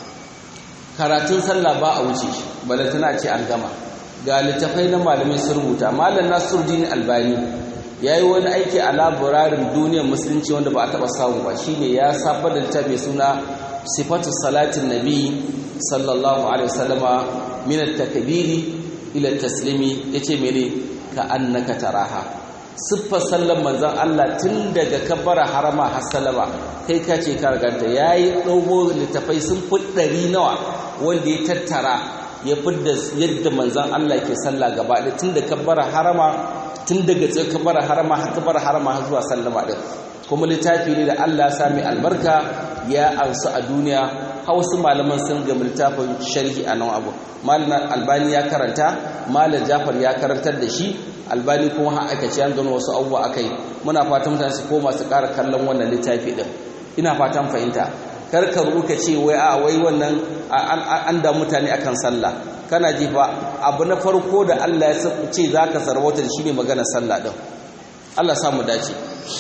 karatun sallah ba a wuce shi balantana ce an gama ga littafai na malamai sun rubuta malam nasiruddin albani ya yi wani aiki a laburarin duniyar musulunci wanda ba a taɓa samu ba shine ya safar da littafi suna sifatu salatin nabi sallallahu alaihi wasallama min at-takbiri ila taslimi yace mene ka annaka taraha siffar sallar manzon Allah tun daga kabbara harama har salama kai ka ce ka ganta yayi dogo littafai sun fi ɗari nawa wanda ya tattara ya fidda yadda manzon Allah ke sallah gaba da tun da kabbara harama tun daga tsaye kabbara harama har kabbara harama har zuwa sallama din kuma littafi ne da Allah ya sami albarka ya ansu a duniya hausu malaman sun ga littafin sharhi a nan abu malam albani ya karanta malam jafar ya karantar da shi albani kuma har aka ce an gano wasu abubuwa akai muna fatan mutane su koma su ƙara kallon wannan littafi din ina fatan fahimta karka ruka ce wai a wai wannan an da mutane akan sallah kana ji fa abu na farko da Allah ya ce zaka sarwata da shine magana sallah din Allah ya samu dace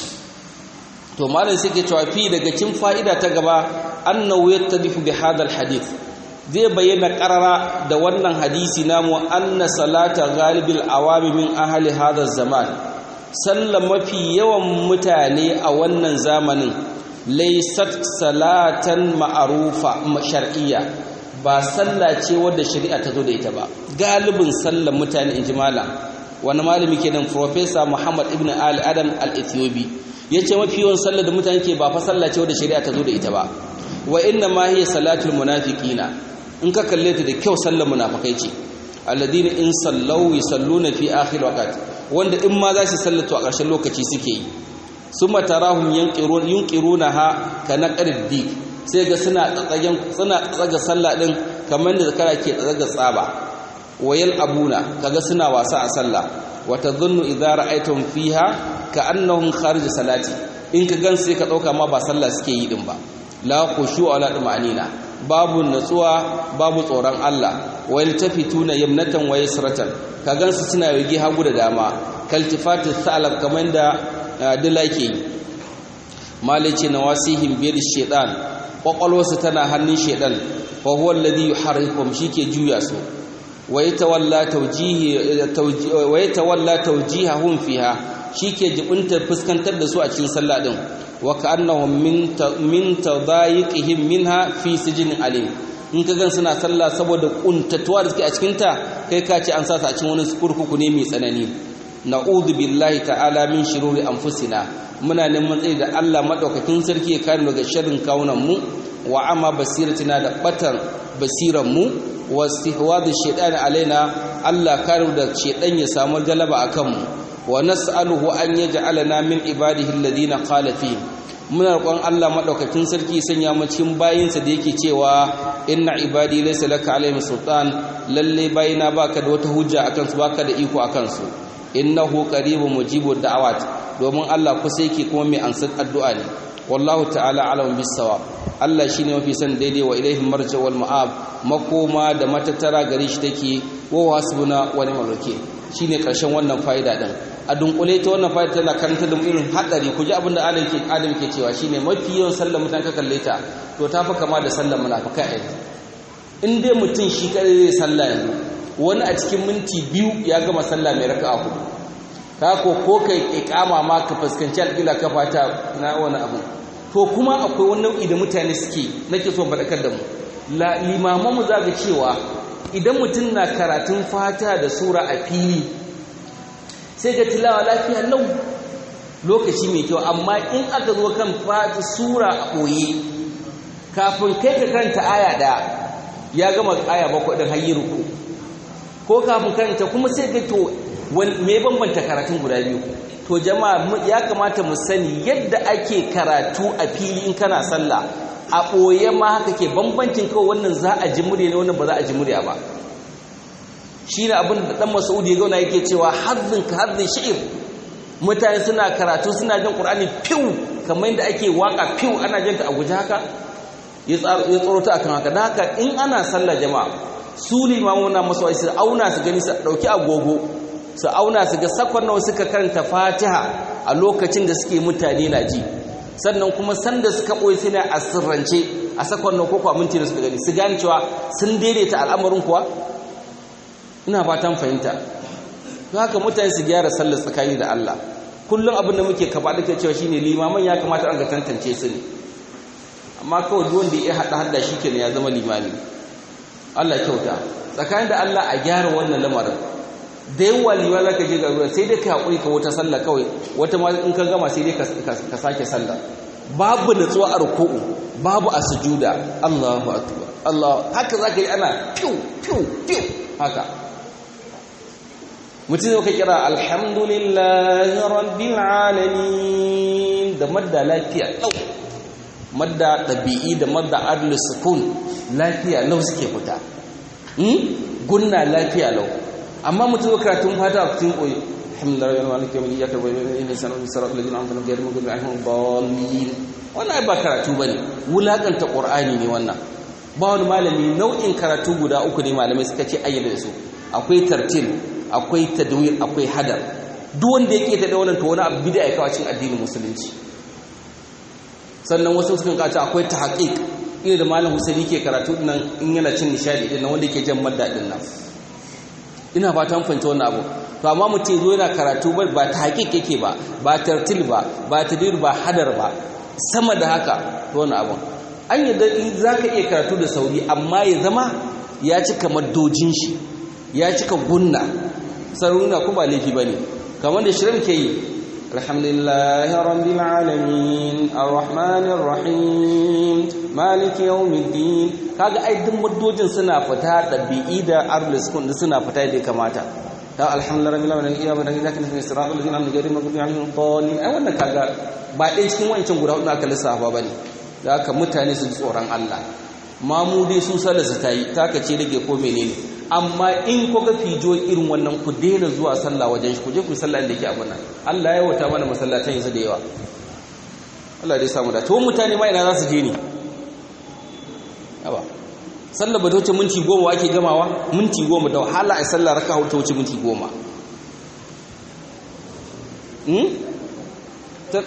to malam sai ke cewa fi daga cikin fa'ida ta gaba annahu yattadifu bi hadal hadith zai bayyana karara da wannan hadisi namu anna salata galibil awami min ahli hadha zaman sallan mafi yawan mutane a wannan zamanin laysat salatan ma'rufa shar'iyya ba sallah ce wadda shari'a ta zo da ita ba galibin sallan mutane inji malam wani malami kenan professor Muhammad ibn Ali Adam al-Ethiopi yace mafi yawan sallar da mutane ke ba fa sallah ce wadda shari'a ta zo da ita ba wa inna ma hiya salatul munafiqina in ka kalle ta da kyau sallar munafikai ce alladina in sallau yusalluna fi akhir waqt wanda in ma za su sallatu a ƙarshen lokaci suke yi summa tarahum yanqirun yunqirunaha kana qardi sai ga suna tsatsagen suna tsaga sallah din kamar da zakara ke tsaga tsaba wayal abuna kaga suna wasa a sallah wa tadhunnu idza ra'aytum fiha ka'annahum kharij salati in ka gan sai ka dauka ma ba sallah suke yi din ba la khushu ala dumanina babu natsuwa babu tsoron Allah wa yaltafituna yamnatan wa yasratan ka gan su suna yage hagu da dama kaltifatu salab kamar da dilake malice nawasihim biyar shaytan kwakwalwarsu tana hannun shaytan fa huwa alladhi yuharrikum shike juya su ويتولى توجيه ويتولى توجيههم فيها shike jibuntar fuskantar da su a cikin sallah din wa ka'annahum min min tadayiqihim minha fi sijin alim in ka gan suna sallah saboda kuntatuwa da suke a cikin ta kai ka ce an sa su a cikin wani kurkuku ne mai tsanani na'udhu billahi ta'ala min shururi anfusina muna neman tsayi da Allah madaukakin sarki ya kare daga sharrin kawunan mu wa amma basiratina da batar basiran mu wastihwadu shaytan alaina Allah karu da shaytan ya samu galaba akan mu wa nas'aluhu an yaj'alana min ibadihi alladhina qala fi muna roƙon Allah madaukakin sarki sanya mu cikin bayinsa da yake cewa inna ibadi laysa laka alaihim sultan lalle bayina baka da wata hujja akan su baka da iko akan su innahu qaribun mujibud da'awat domin Allah kusa yake kuma mai ansar addu'a ne wallahu ta'ala alamun bisawab Allah shine mafi san daidai wa ilaihi marja wal ma'ab makoma da matattara gare shi take wa hasbuna wa ni'mal wakeel shine karshen wannan fa'ida din a dunkule ta wannan fa'ida tana karanta da irin hadari ku ji abin da Adam ke Adam ke cewa shine mafi yawan sallar mutan ka kalle ta to ta fa kama da sallar munafika ai in dai mutum shi kare zai sallah yanzu wani a cikin minti biyu ya gama sallah mai raka'a hudu ka ko ko kai iqama ma ka fuskanci alƙila ka fata na wani abu to kuma akwai wani nau'i da mutane suke nake so faɗakar da mu limaman mu zaga cewa idan mutum na karatun fata da sura a fili sai ga tilawa lafiya lau lokaci mai kyau amma in aka zo kan fata sura a ɓoye kafin kai ka karanta aya ɗaya ya gama aya bakwai ɗin hayi ruku ko kafin karanta kuma sai ga to me bambanta karatun guda biyu to jama'a ya kamata mu sani yadda ake karatu a fili in kana sallah a ɓoye ma haka ke bambancin kawai wannan za a ji murya ne wannan ba za a ji murya ba shine abin da dan Mas'udi ya gauna yake cewa hazzin ka hazzin shi'ir mutane suna karatu suna jin Qur'ani fiw kamar yadda ake waka fiw ana jin ta a guje haka ya tsoro ta akan haka dan haka in ana sallah jama'a su limamu na masu su auna su gani su dauki agogo su auna su ga sakon nawa suka karanta Fatiha a lokacin da suke mutane na ji sannan kuma sanda suka boye suna a sirrance a sakon nawa ko kwa minti da suka gani su gane cewa sun daidaita al'amarin kuwa ina fatan fahimta don haka mutane su gyara sallar tsakani da Allah kullum abin da muke kaba da cewa shine limaman ya kamata an ga tantance su ne amma kawai duk wanda ya hada hada shikenan ya zama limami Allah kyauta tsakanin da Allah a gyara wannan lamarin da yawa liwa zaka je ga sai dai ka hakuri ka wata sallah kawai wata ma in ka gama sai dai ka sake sallah babu nutsuwa a ruku'u babu a sujuda Allahu akbar Allah haka zaka yi ana fiu fiu fiu haka mutum zai ka kira alhamdulillahi rabbil alamin da madda lafiya lau madda ɗabi'i da madda adlu sukun lafiya lau suke fita gunna lafiya lau amma mutum zai karatun fata a cikin koyi alhamdulillahi wa maliki yawmin iyyaka na'budu wa iyyaka nasta'in siratal ladzina an'amta alaihim ghayril maghdubi alaihim waladdallin wannan ba karatu bane wulakanta qur'ani ne wannan ba wani malami nau'in karatu guda uku ne malamai suka ce ayyana da su akwai tartil akwai tadwir akwai hadar duk wanda yake ta da wannan to wani abu bid'a ya kawo cikin addinin musulunci sannan wasu sukan kace akwai tahqiq ina da malam Husaini ke karatu nan in yana cin nishadi din nan wanda yake jan madda din nan ina fatan fahimta wannan abu to amma mutum zo yana karatu ba ba tahqiq yake ba ba tartil ba ba tadwir ba hadar ba sama da haka to wannan abu an yadda in zaka iya karatu da sauri amma ya zama ya cika maddojin shi ya cika gunna saruna kuma laifi bane kamar da shirin ke yi alhamdulillahi rabbil alamin arrahmanir rahim maliki yawmiddin kaga ai duk muddojin suna fita dabi'i da arlis kun suna fita da kamata ta alhamdulillahi rabbil alamin iya bada gidan kan isra'il ladina amanu gari maghdubi alaihim dallin ai wannan kaga ba dai cikin wancan guda hudu aka lissafa bane da haka mutane su tsoron Allah mamu dai su sallarsa ta yi taka ce rage ko menene amma in ko ga fijo irin wannan ku daina zuwa sallah wajen shi ku je ku sallah da yake abin nan Allah ya wata mana masallatan yanzu da yawa Allah dai samu da to mutane ma ina za su je ne yawa sallah ba ta wuce minti goma ake gamawa minti goma da wahala a sallah raka ta wuce minti goma hmm ta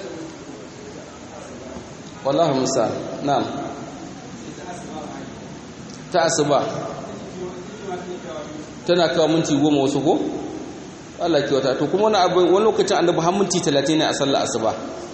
wallahi musa na'am ta asuba tana kawo minti goma wasu ko Allah ke wata to kuma wani abu wani lokacin annabi har minti 30 ne a sallar asuba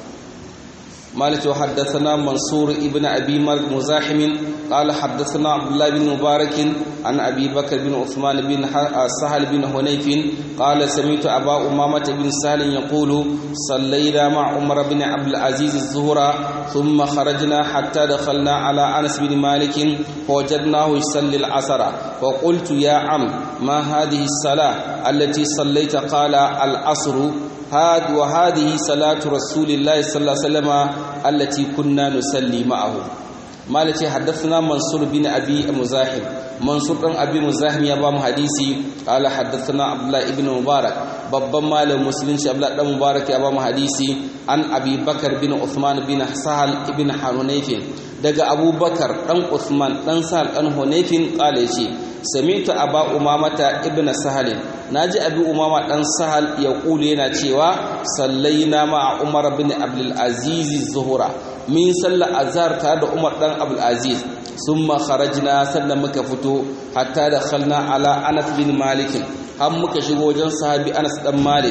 مالك وحدثنا منصور ابن أبي مزاحم قال حدثنا عبد الله بن مبارك عن أبي بكر بن عثمان بن سهل بن هنيف قال سمعت أبا أمامة بن سهل يقول صلينا مع عمر بن عبد العزيز الظهر ثم خرجنا حتى دخلنا على أنس بن مالك فوجدناه يصلي العصر فقلت يا عم ما هذه الصلاة التي صليت قال العصر هاد وهذه صلاة رسول الله صلى الله عليه وسلم التي كنا نصلي معه مالتي حدثنا منصور بن أبي مزاحم منصور بن أبي مزاحم يا بام حديثي قال حدثنا عبد الله بن مبارك babban malam musulunci Abdullah dan Mubarak ya ba mu hadisi an Abi Bakar bin Uthman bin Sahal ibn Hunayf daga Abu Bakar dan Uthman dan Sahal dan Hunayf kale ce samitu aba umamata ibn sahal naji abi umama dan sahal ya kule yana cewa sallaina ma umar bin abdul aziz zuhura min salla azhar tare da umar dan abdul aziz summa kharajna sannan muka fito hatta dakhalna ala anas bin malik har muka shigo wajen sahabi anas dan malik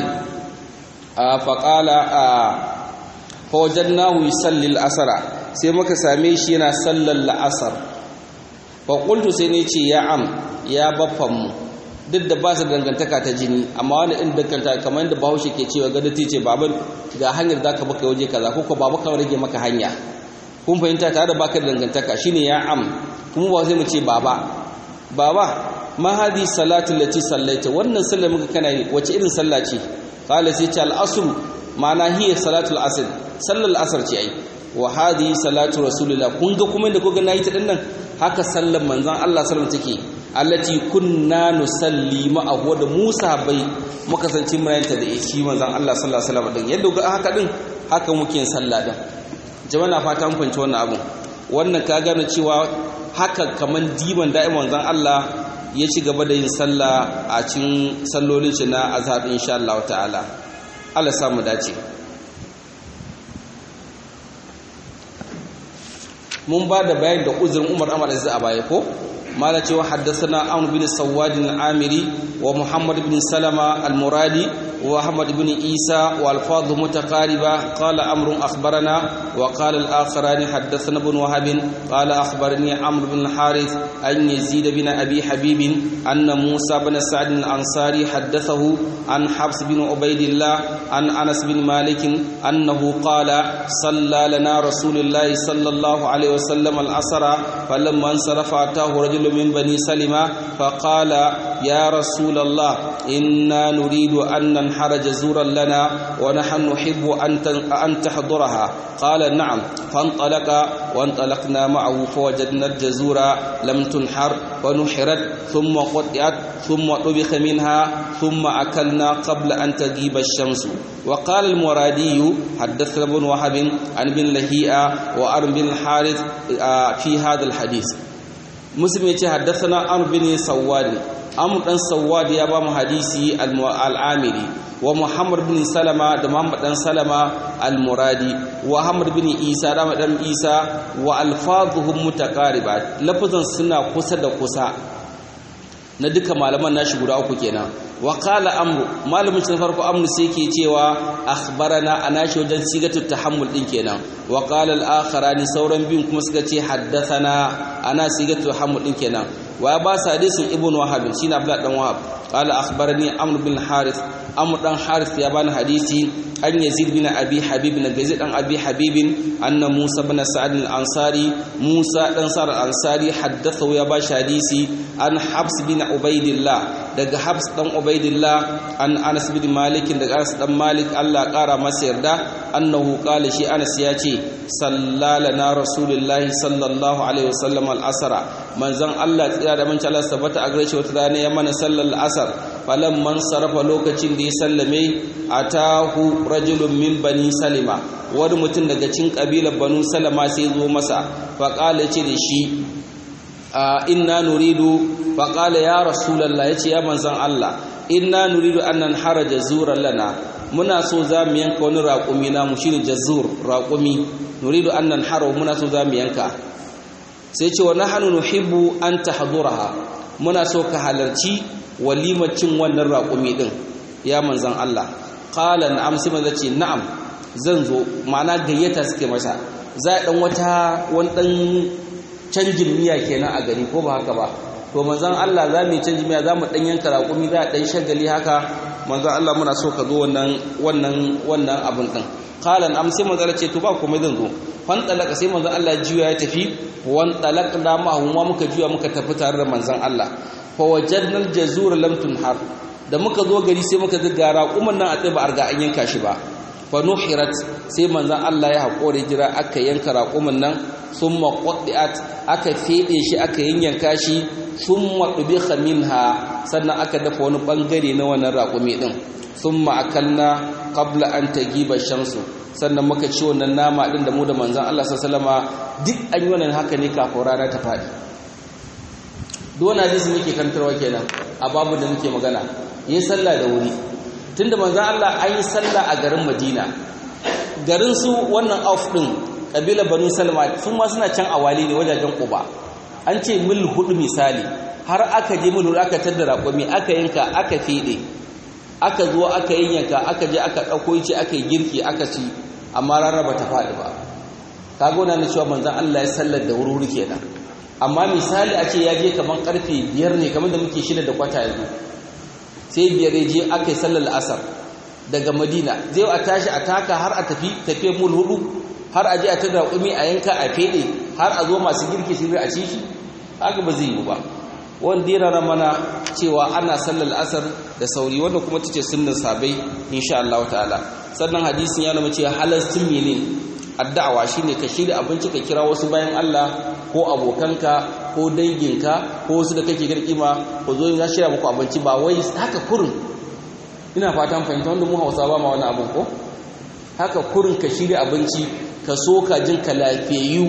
fa qala fa wajadnahu yusalli al-asra sai muka same shi yana sallar al-asr faƙultu sai ne ce ya am ya baffanmu duk da ba su dangantaka ta jini amma wani ɗin danganta kamar yadda bahaushe ke cewa gada ta ce baban ga hanyar za ka baka waje kaza ko ko babu kan rage maka hanya kun fahimta tare da baka da dangantaka shine ya am kuma ba sai mu ce baba baba ma hadi salatu lati sallaita wannan sallar muka kana yi wace irin sallah ce qala sai ce al-asr ma'ana hiya salatul asr sallar al-asr ce ai wa hadi salatu rasulillah kun ga kuma inda kuga nayi ta dinnan haka sallan manzon Allah sallallahu take allati kunna nusalli ma'ahu da Musa bai muka sanci murayanta da shi manzon Allah sallallahu alaihi wasallam din yadda ga haka din haka muke yin sallah din jama'a na fata mun fahimci wannan abun wannan ka gane cewa haka kaman diban da'iman manzon Allah ya ci gaba da yin sallah a cikin sallolin shi na azhar insha Allah ta'ala Allah samu dace mun ba da bayani da uzurin Umar Ahmad Aziz a baya ko mala cewa haddathana Amr bin Sawad al-Amiri wa Muhammad bin Salama al-Muradi wa Ahmad bin Isa wa alfadh mutaqariba qala Amr akhbarana wa qala al-akharan haddathana ibn Wahab qala akhbarani Amr bin al-Harith an Yazid bin Abi Habib anna Musa bin Sa'd al-Ansari haddathahu an Habs bin Ubaydillah an Anas bin Malik annahu qala salla lana Rasulullah sallallahu alayhi وسلم العصر فلما انصرف أتاه رجل من بني سلمة فقال يا رسول الله إنا نريد أن ننحر جزورا لنا ونحن نحب أن تحضرها قال نعم فانطلق وانطلقنا معه فوجدنا الجزور لم تنحر ونحرت ثم قطعت ثم طبخ منها ثم أكلنا قبل أن تغيب الشمس وقال المرادي حدثنا ابن وهب عن بن لهيئة وأرم بن الحارث في هذا الحديث مسلم يتي حدثنا عمرو بن سواد عمرو بن سواد يا بام حديثي العامري ومحمد بن سلمة ده محمد بن سلمة المرادي وحمد بن عيسى ده بن عيسى والفاظهم متقاربات لفظن سنا kusa da kusa na duka malaman nashi guda uku kenan wa qala amru malamin shi farko amru sai yake cewa akhbarana anashi wajen sigatu tahammul din kenan wa qala al akharani sauran biyun kuma suka ce haddathana ana sigatu tahammul din kenan wa ba sa hadisin ibnu wahab shine abdullah dan wahab qala akhbarani amr bin harith amr dan harith ya bani hadisi an yazid bin abi habib na yazid dan abi habib anna musa bin sa'd al ansari musa dan sa'd al ansari haddathahu ya ba hadisi an habs bin ubaidillah daga habs dan ubaidillah an anas bin malik daga anas dan malik Allah kara masa yarda annahu qala shi anas ya ce sallalana rasulullahi sallallahu alaihi wasallam al asra manzon Allah tsira da manci Allah tabbata a gare shi wata rana ya mana sallar asar falan man sarafa lokacin da ya sallame atahu rajulun min bani salima wani mutum daga cikin kabilar banu salama sai zo masa faqala ce da shi inna nuridu faqala ya rasulullah yace ya manzon Allah inna nuridu an nanhara jazuran lana muna so za mu yanka wani raƙumi namu shine jazur raƙumi nuridu an nanhara muna so za mu yanka sai ce wa nahnu nuhibbu an tahduraha muna so ka halarci walimar cin wannan raƙumi din ya manzon Allah qala na'am sai manzo ce na'am zan zo ma'ana gayyata suke masa za a dan wata wani dan canjin miya kenan a gari ko ba haka ba to manzon Allah za mu canjin miya za mu dan yanka raƙumi za a dan shagali haka manzon Allah muna so ka zo wannan wannan wannan abun din qala am sai manzon ce to ba komai zan zo fan talaka sai manzon Allah juya ya tafi wan talaqna ma huma muka juya muka tafi tare da manzon Allah fa wajadna al-jazur lam tunhar da muka zo gari sai muka ga raƙuman nan a tsaye ba a riga an yanka shi ba fa nuhirat sai manzon Allah ya haƙore jira aka yanka raƙuman nan summa qaddiat aka fede shi aka yanyanka shi summa dubiha minha sannan aka dafa wani bangare na wannan raƙumi din summa akalna qabla an tagiba shamsu sannan muka ci wannan nama din da mu da manzon Allah sallallahu alaihi wasallama duk an yi wannan haka ne kafin rana ta fadi duk wani hadisi muke kantarwa kenan a babu da muke magana yi sallah da wuri tunda manzon Allah an yi sallah a garin Madina garin su wannan auf din kabila banu salma sun ma suna can awali ne wajajen quba an ce mil hudu misali har aka je mil aka tattara raƙumi aka yanka aka fede aka zo aka yanka aka je aka ɗauko ce aka yi girki aka ci amma rana ba ta faɗi ba kaga wannan ne cewa manzon Allah ya sallar da wuri kenan amma misali a ce ya je kaman karfe biyar ne kamar da muke shida da kwata yanzu sai biyar ya je aka yi sallar asar daga madina zai a tashi a taka har a tafi tafiye mul hudu har a je a tada kumi a yanka a fede har a zo masu girki su a ci shi haka ba zai yi ba wanda ya rana mana cewa ana sallar asar da sauri wanda kuma tace sunnan sabai insha Allah ta'ala sannan hadisin ya nuna cewa halastin mene addu'a shine ka shirya abinci ka kira wasu bayan Allah ko abokanka ko danginka ko wasu da kake gani kima ko zo ya shirya muku abinci ba wai haka kurin ina fatan fahimta wanda mu Hausa ba ma wani abin ko haka kurin ka shirya abinci ka so ka jin ka lafiyayyu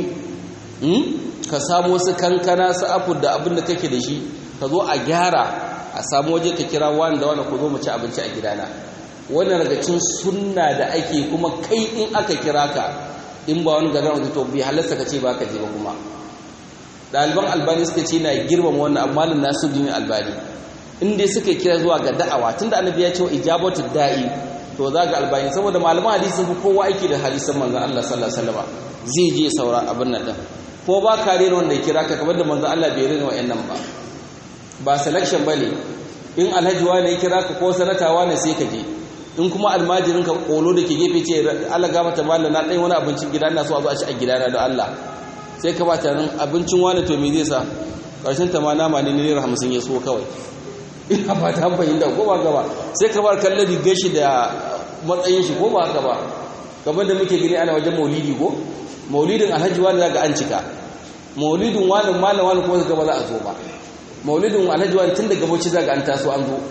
ka samu wasu kankana su afu da abin da kake da shi ka zo a gyara a samu waje ka kira wani da wani ku zo mu ci abinci a gidana wannan daga cin sunna da ake kuma kai in aka kira ka in ba wani gagara to bai halarta ka ce ba ka je ba kuma ɗaliban albani suka ce na girmama wannan amma nan nasu dini albani in dai suka kira zuwa ga da'awa tunda annabi ya ce wa ijabatu da'i to za ga albani saboda malaman hadisi sun fi kowa aiki da hadisan manzon Allah sallallahu alaihi wasallam zai je saura abin nan din ko ba ka rena wanda ya kira ka kamar da manzon Allah bai rena wa'annan ba ba selection bane in alhaji wani ya kira ka ko sanatawa ne sai ka je in kuma almajirin ka kolo da ke gefe ce Allah ga mata mallan na dai wani abincin gida ina so a zo a ci a gidana da Allah sai ka bata nan abincin wani to me zai sa karshen ta ma nama ne naira 50 ya so kawai ina ba ta fahimta ko ba gaba sai ka bar kallon rigar shi da matsayin shi ko ba haka ba kamar da muke gani ana wajen maulidi ko maulidin alhaji wani za ga an cika maulidin wani malam wani kuma gaba za a zo ba maulidin alhaji wani tun daga bauchi za ga an taso an zo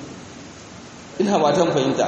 ina ba ta fahimta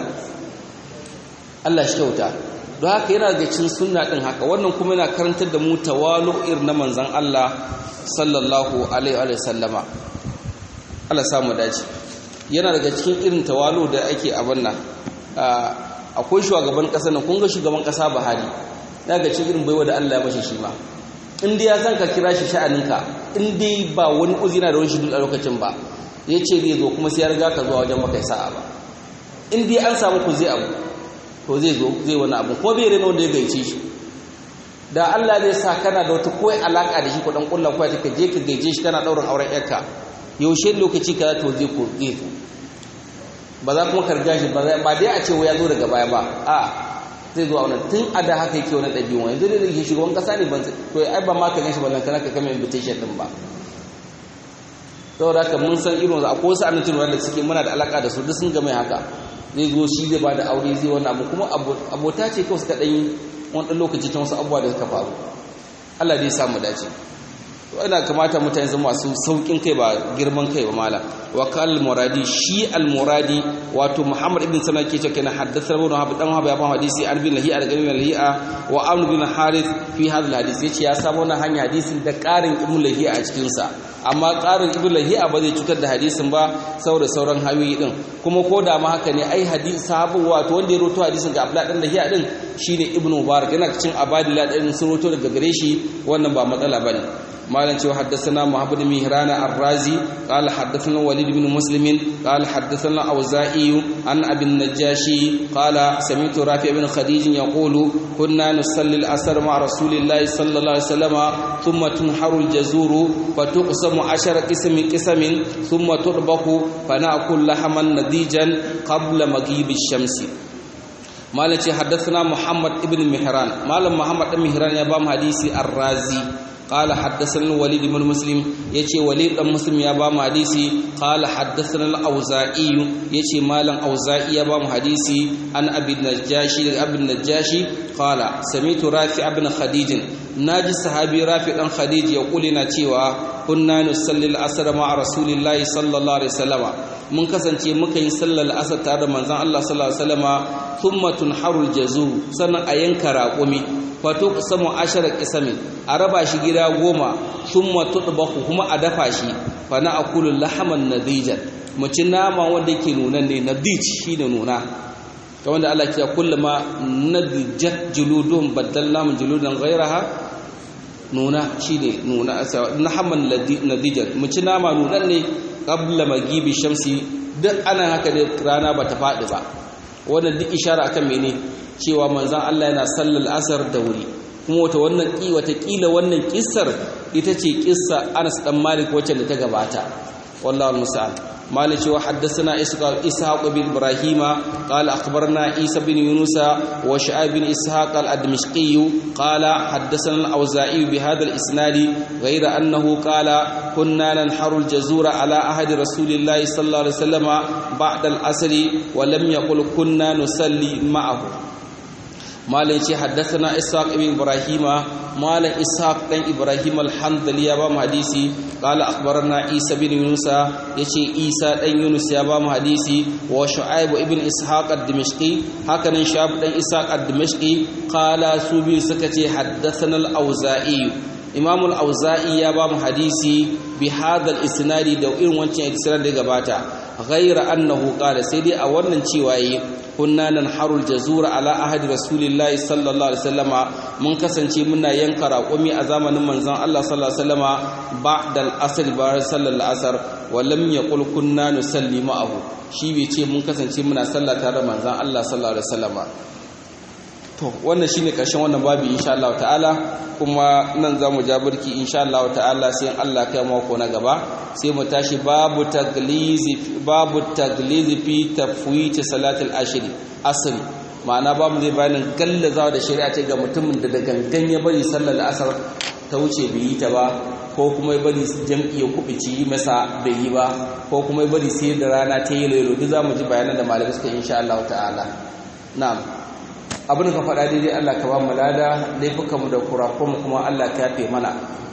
Allah shi kyauta don haka yana da cin sunna din haka wannan kuma yana karantar da mu tawalu'ir na manzon Allah sallallahu alaihi wa sallama Allah samu dace yana daga cikin irin tawalu da ake abin nan akwai shugaban ƙasa nan kun ga shugaban ƙasa Buhari daga cikin irin baiwa da Allah ya bashi shi ma in dai ya san ka kira shi sha'aninka in dai ba wani uzina da wani shi a lokacin ba ya ce zai zo kuma sai ya riga ka zuwa wajen baka sa'a ba in dai an samu ku zai abu to zai zo zai wani abu ko bai rena wanda ya gaice shi da Allah zai sa kana da wata koyi alaka da shi ko dan kullu ko ta je ka gaice shi kana daurin auren yarka yaushe lokaci kaza to zai ko zai zo ba za kuma karga shi ba dai a ce ya zo daga baya ba a zai zo a wannan tun a da haka yake wani ɗabi'un wani zai da shugaban ƙasa ne ban to ai ba ma ka gan shi ba lantana ka kama invitation ɗin ba saboda haka mun san irin wasu akwai wasu annatin wanda suke muna da alaƙa da su duk sun game haka zai zo shi zai ba da aure zai wani abu kuma abota ce kawai suka ɗan yi wani ɗan lokaci ta wasu abubuwa da suka faru Allah zai samu dace to ina kamata mutane zama masu saukin kai ba girman kai ba mala wa kal muradi shi al muradi wato muhammad ibn sana ke cewa kana haddatha ibn wahab dan wahab ya ba hadisi an bin lahi'a daga bin lahi'a wa amr bin harith fi hadha al hadisi yace ya samu wannan hanya hadisin da karin ibn lahi'a a cikin sa amma karin ibn lahi'a ba zai cutar da hadisin ba saboda sauran hayoyi din kuma ko da ma haka ne ai hadisi sahabu wato wanda ya roto hadisin ga abdullah dan lahi'a din shine ibn mubarak yana cikin abadillah din sun roto daga gare shi wannan ba matsala bane مالن شو حدثنا محمد بن مهران الرازي قال حدثنا وليد بن مسلم قال حدثنا أوزائي عن أبي النجاشي قال سمعت رافع بن خديج يقول كنا نصلي الأسر مع رسول الله صلى الله عليه وسلم ثم تنحر الجزور فتقسم عشر قسم قسم ثم تطبخ فنأكل لحما نضيجا قبل مغيب الشمس مالن حدثنا محمد بن مهران مالن محمد بن مهران يا بام حديثي الرازي قال حدثنا الوليد بن مسلم يجي وليد بن مسلم يا بام حديثي قال حدثنا الاوزاعي يجي مالن اوزاعي يا بام حديثي عن ابي النجاشي ابي النجاشي قال سمعت رافع بن خديج ناجي صحابي رافع بن خديج يقول لنا cewa kunna nusalli al-asr ma'a rasulillahi sallallahu alaihi wasallam mun kasance muka yi sallar asar tare da manzon Allah sallallahu alaihi wasallama thumma tunharul jazur sannan a yanka raƙumi fato samu ashara kisamin a raba shi gida goma thumma tudbahu kuma a dafa shi fa na akulu lahaman nadijan mu ci nama wanda yake nuna ne nadij shine nuna kamar da Allah ya kullama nadijat juludun baddalnahum juludan ghayraha nuna shine nuna lahaman nadijan mu ci nama nunan ne qabla magibi shamsi duk ana haka da rana bata faɗi ba wannan duk ishara akan mene cewa manzon Allah yana sallar asar da wuri kuma wata wannan ki wata kila wannan kissar ita ce kissa Anas dan Malik wacce da ta gabata wallahi musta'an مالك وحدثنا إسحاق بن إبراهيم قال أخبرنا عيسى بن يونس وشعيب بن إسحاق الدمشقي قال حدثنا الأوزاعي بهذا الإسناد غير أنه قال كنا ننحر الجزور على عهد رسول الله صلى الله عليه وسلم بعد الأسر ولم يقل كنا نصلي معه malam ce haddathana ishaq ibn ibrahima malam ishaq dan ibrahim al-handali ya ba mu hadisi qala akhbarana isa bin yunus yace isa dan yunus ya ba mu hadisi wa shu'aib ibn ishaq ad-dimashqi haka nan shab dan ishaq ad-dimashqi qala su bi suka ce haddathana al-auza'i imam al-auza'i ya ba mu hadisi bi hadha al-isnadi da irin wancan isnad da gabata ghayra annahu qala sai dai a wannan cewa yi kunna nan harul jazura ala ahadi rasulillahi sallallahu alaihi wasallama mun kasance muna yanka raƙumi a zamanin manzon Allah sallallahu alaihi wasallama ba'da al-asr bayan sallar asar wa lam yaqul kunna nusalli ma'ahu shi bai ce mun kasance muna sallah tare da manzon Allah sallallahu alaihi wasallama to wannan shine karshen wannan babu insha Allah ta'ala kuma nan zamu ja burki insha Allah ta'ala sai Allah kai mako na gaba sai mu tashi babu taglizi babu taglizi fi tafwit salatul ashr asr ma'ana babu zai bayanin gallazawa da shari'a ce ga mutumin da da gangan ya bari sallar asar ta wuce bai yi ta ba ko kuma ya bari jam'i ya kubici masa bai yi ba ko kuma ya bari sai da rana ta yi lelo duk zamu ji bayanan da malamai suka insha Allah ta'ala na'am abin ka faɗa daidai Allah ka ba mu lada laifukanmu da kurakunmu kuma Allah ka yafe mana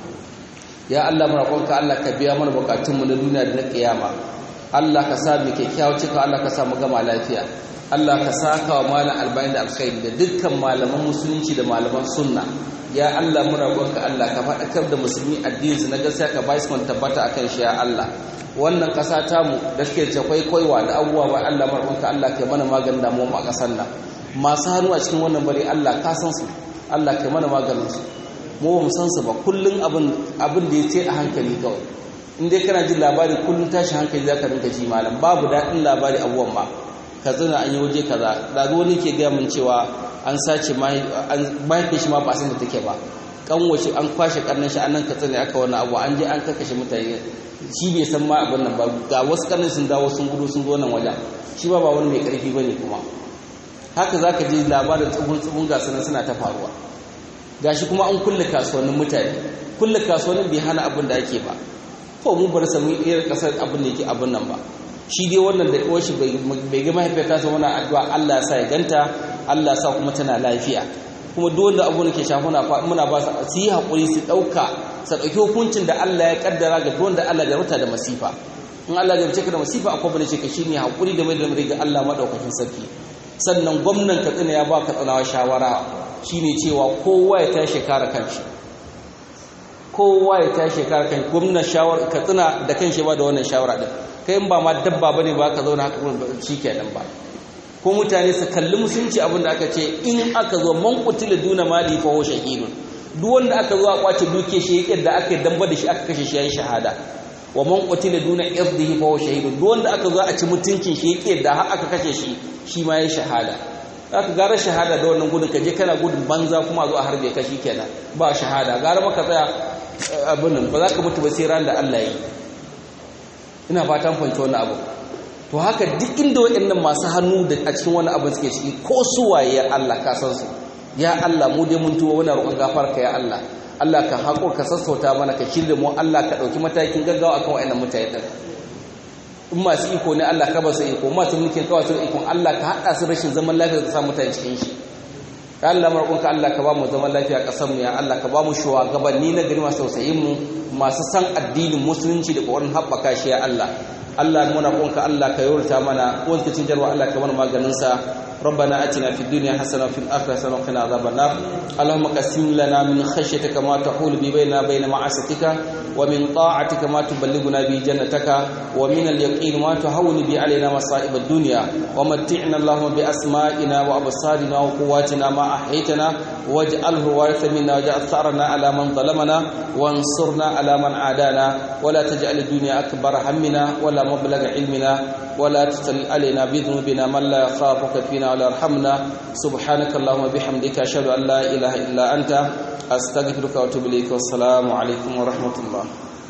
ya Allah mu roƙonka Allah ka biya mana bukatunmu na duniya da na kiyama Allah ka sa mu kyakkyawa cika Allah ka sa mu gama lafiya Allah ka saka wa malam albani da alkhairi da dukkan malaman musulunci da malaman sunna ya Allah mu roƙonka Allah ka faɗakar da musulmi addinin su na gaskiya ka bai su tabbata akan shi ya Allah wannan ƙasa tamu da suke ce kwaikwaiwa da abubuwa ba Allah mu roƙonka Allah ka mana maganin damuwa a ƙasar nan masu hannu a cikin wannan bari Allah ka san su Allah kai mana maganin su mu ba mu san su ba kullun abin abin da yace a hankali kawai in dai kana jin labari kullun tashi hankali zaka rinka ji malam babu daɗin labari abuwan ma ka zina an yi waje kaza da wani ke gaya min cewa an sace mahaifin shi ma ba san da take ba kan wace an kwashe karnin shi annan ka tsane aka wani abu an je an kakashe mutane shi bai san ma abin nan ba ga wasu karnin sun dawo sun gudu sun zo nan wajen shi ba ba wani mai karfi bane kuma haka za ka ji labarin tsugun-tsugun gasanin suna ta faruwa gashi kuma an kulle kasuwannin mutane kulle kasuwannin bai hana abin da ake ba ko mu bar samu iya kasar abin da yake abin nan ba shi dai wannan da kawai shi bai ga mahaifiyar tasa wani addu'a Allah sa ya ganta Allah sa kuma tana lafiya kuma duk wanda abu da ke shafa muna ba su yi haƙuri su ɗauka su ɗauki hukuncin da Allah ya kaddara ga duk wanda Allah ya rubuta da masifa in Allah ya rubuce ka da masifa akwai bane ce ka shine haƙuri da mai da mai ga Allah madaukakin sarki sannan gwamnan katsina ya ba katsinawa shawara shine cewa kowa ya tashi kare kanshi kowa ya tashi kare kanshi gwamnan shawara katsina da kanshi ba da wannan shawara din kai in ba ma dabba bane ba ka zauna haka shikenan ba ko mutane su kalli musulunci abin da aka ce in aka zo man qutila duna mali fa huwa shahidun duk wanda aka zo a kwace duke shi yake da aka damba da shi aka kashe shi yayin shahada wa man qutila duna irdihi fa huwa shahidun duk wanda aka zo a ci mutuncin shi yake da har aka kashe shi shi ma ya shahada aka gara shahada da wannan gudun kaje kana gudun banza kuma a zo a harbe ka shi kenan ba shahada gara maka tsaya abin nan ba za ka mutu ba sai ran da Allah yi ina fatan fahimci wannan abu to haka duk inda waɗannan masu hannu da a cikin wani abin suke ciki ko su waye ya Allah ka san su ya Allah mu dai mun tuwo muna roƙon gafarka ya Allah Allah ka haƙo ka sassauta mana ka shirya mu Allah ka ɗauki matakin gaggawa akan waɗannan mutane ɗin in masu iko ne Allah ka ba su iko masu mulkin kawai su ikon Allah ka haɗa su rashin zaman lafiya da samu mutane cikin shi ya Allah marƙonka Allah ka ba mu zaman lafiya a ƙasar mu ya Allah ka ba mu shugabanni na gari masu tausayin mu masu san addinin musulunci da ƙoƙarin haɓaka shi ya Allah Allah muna ƙonka Allah ka yorta mana wanda cin jarwa Allah ka mana maganin sa ربنا اتنا في الدنيا حسنه وفي الاخره حسنه وقنا عذاب النار اللهم قسم لنا من خشيتك ما تحول بيننا وبين معاصيتك ومن طاعتك ما تبلغنا به جنتك ومن اليقين ما تهون به علينا مصائب الدنيا ومتعنا اللهم باسمائنا وابصارنا وقواتنا ما احييتنا واجعله وارث منا واجعل ثارنا على من ظلمنا وانصرنا على من عادانا ولا تجعل الدنيا اكبر همنا ولا مبلغ علمنا ولا تسل علينا بذنوبنا من لا يخافك فينا ولا يرحمنا سبحانك اللهم وبحمدك اشهد ان لا اله الا انت استغفرك واتوب اليك والسلام عليكم ورحمه الله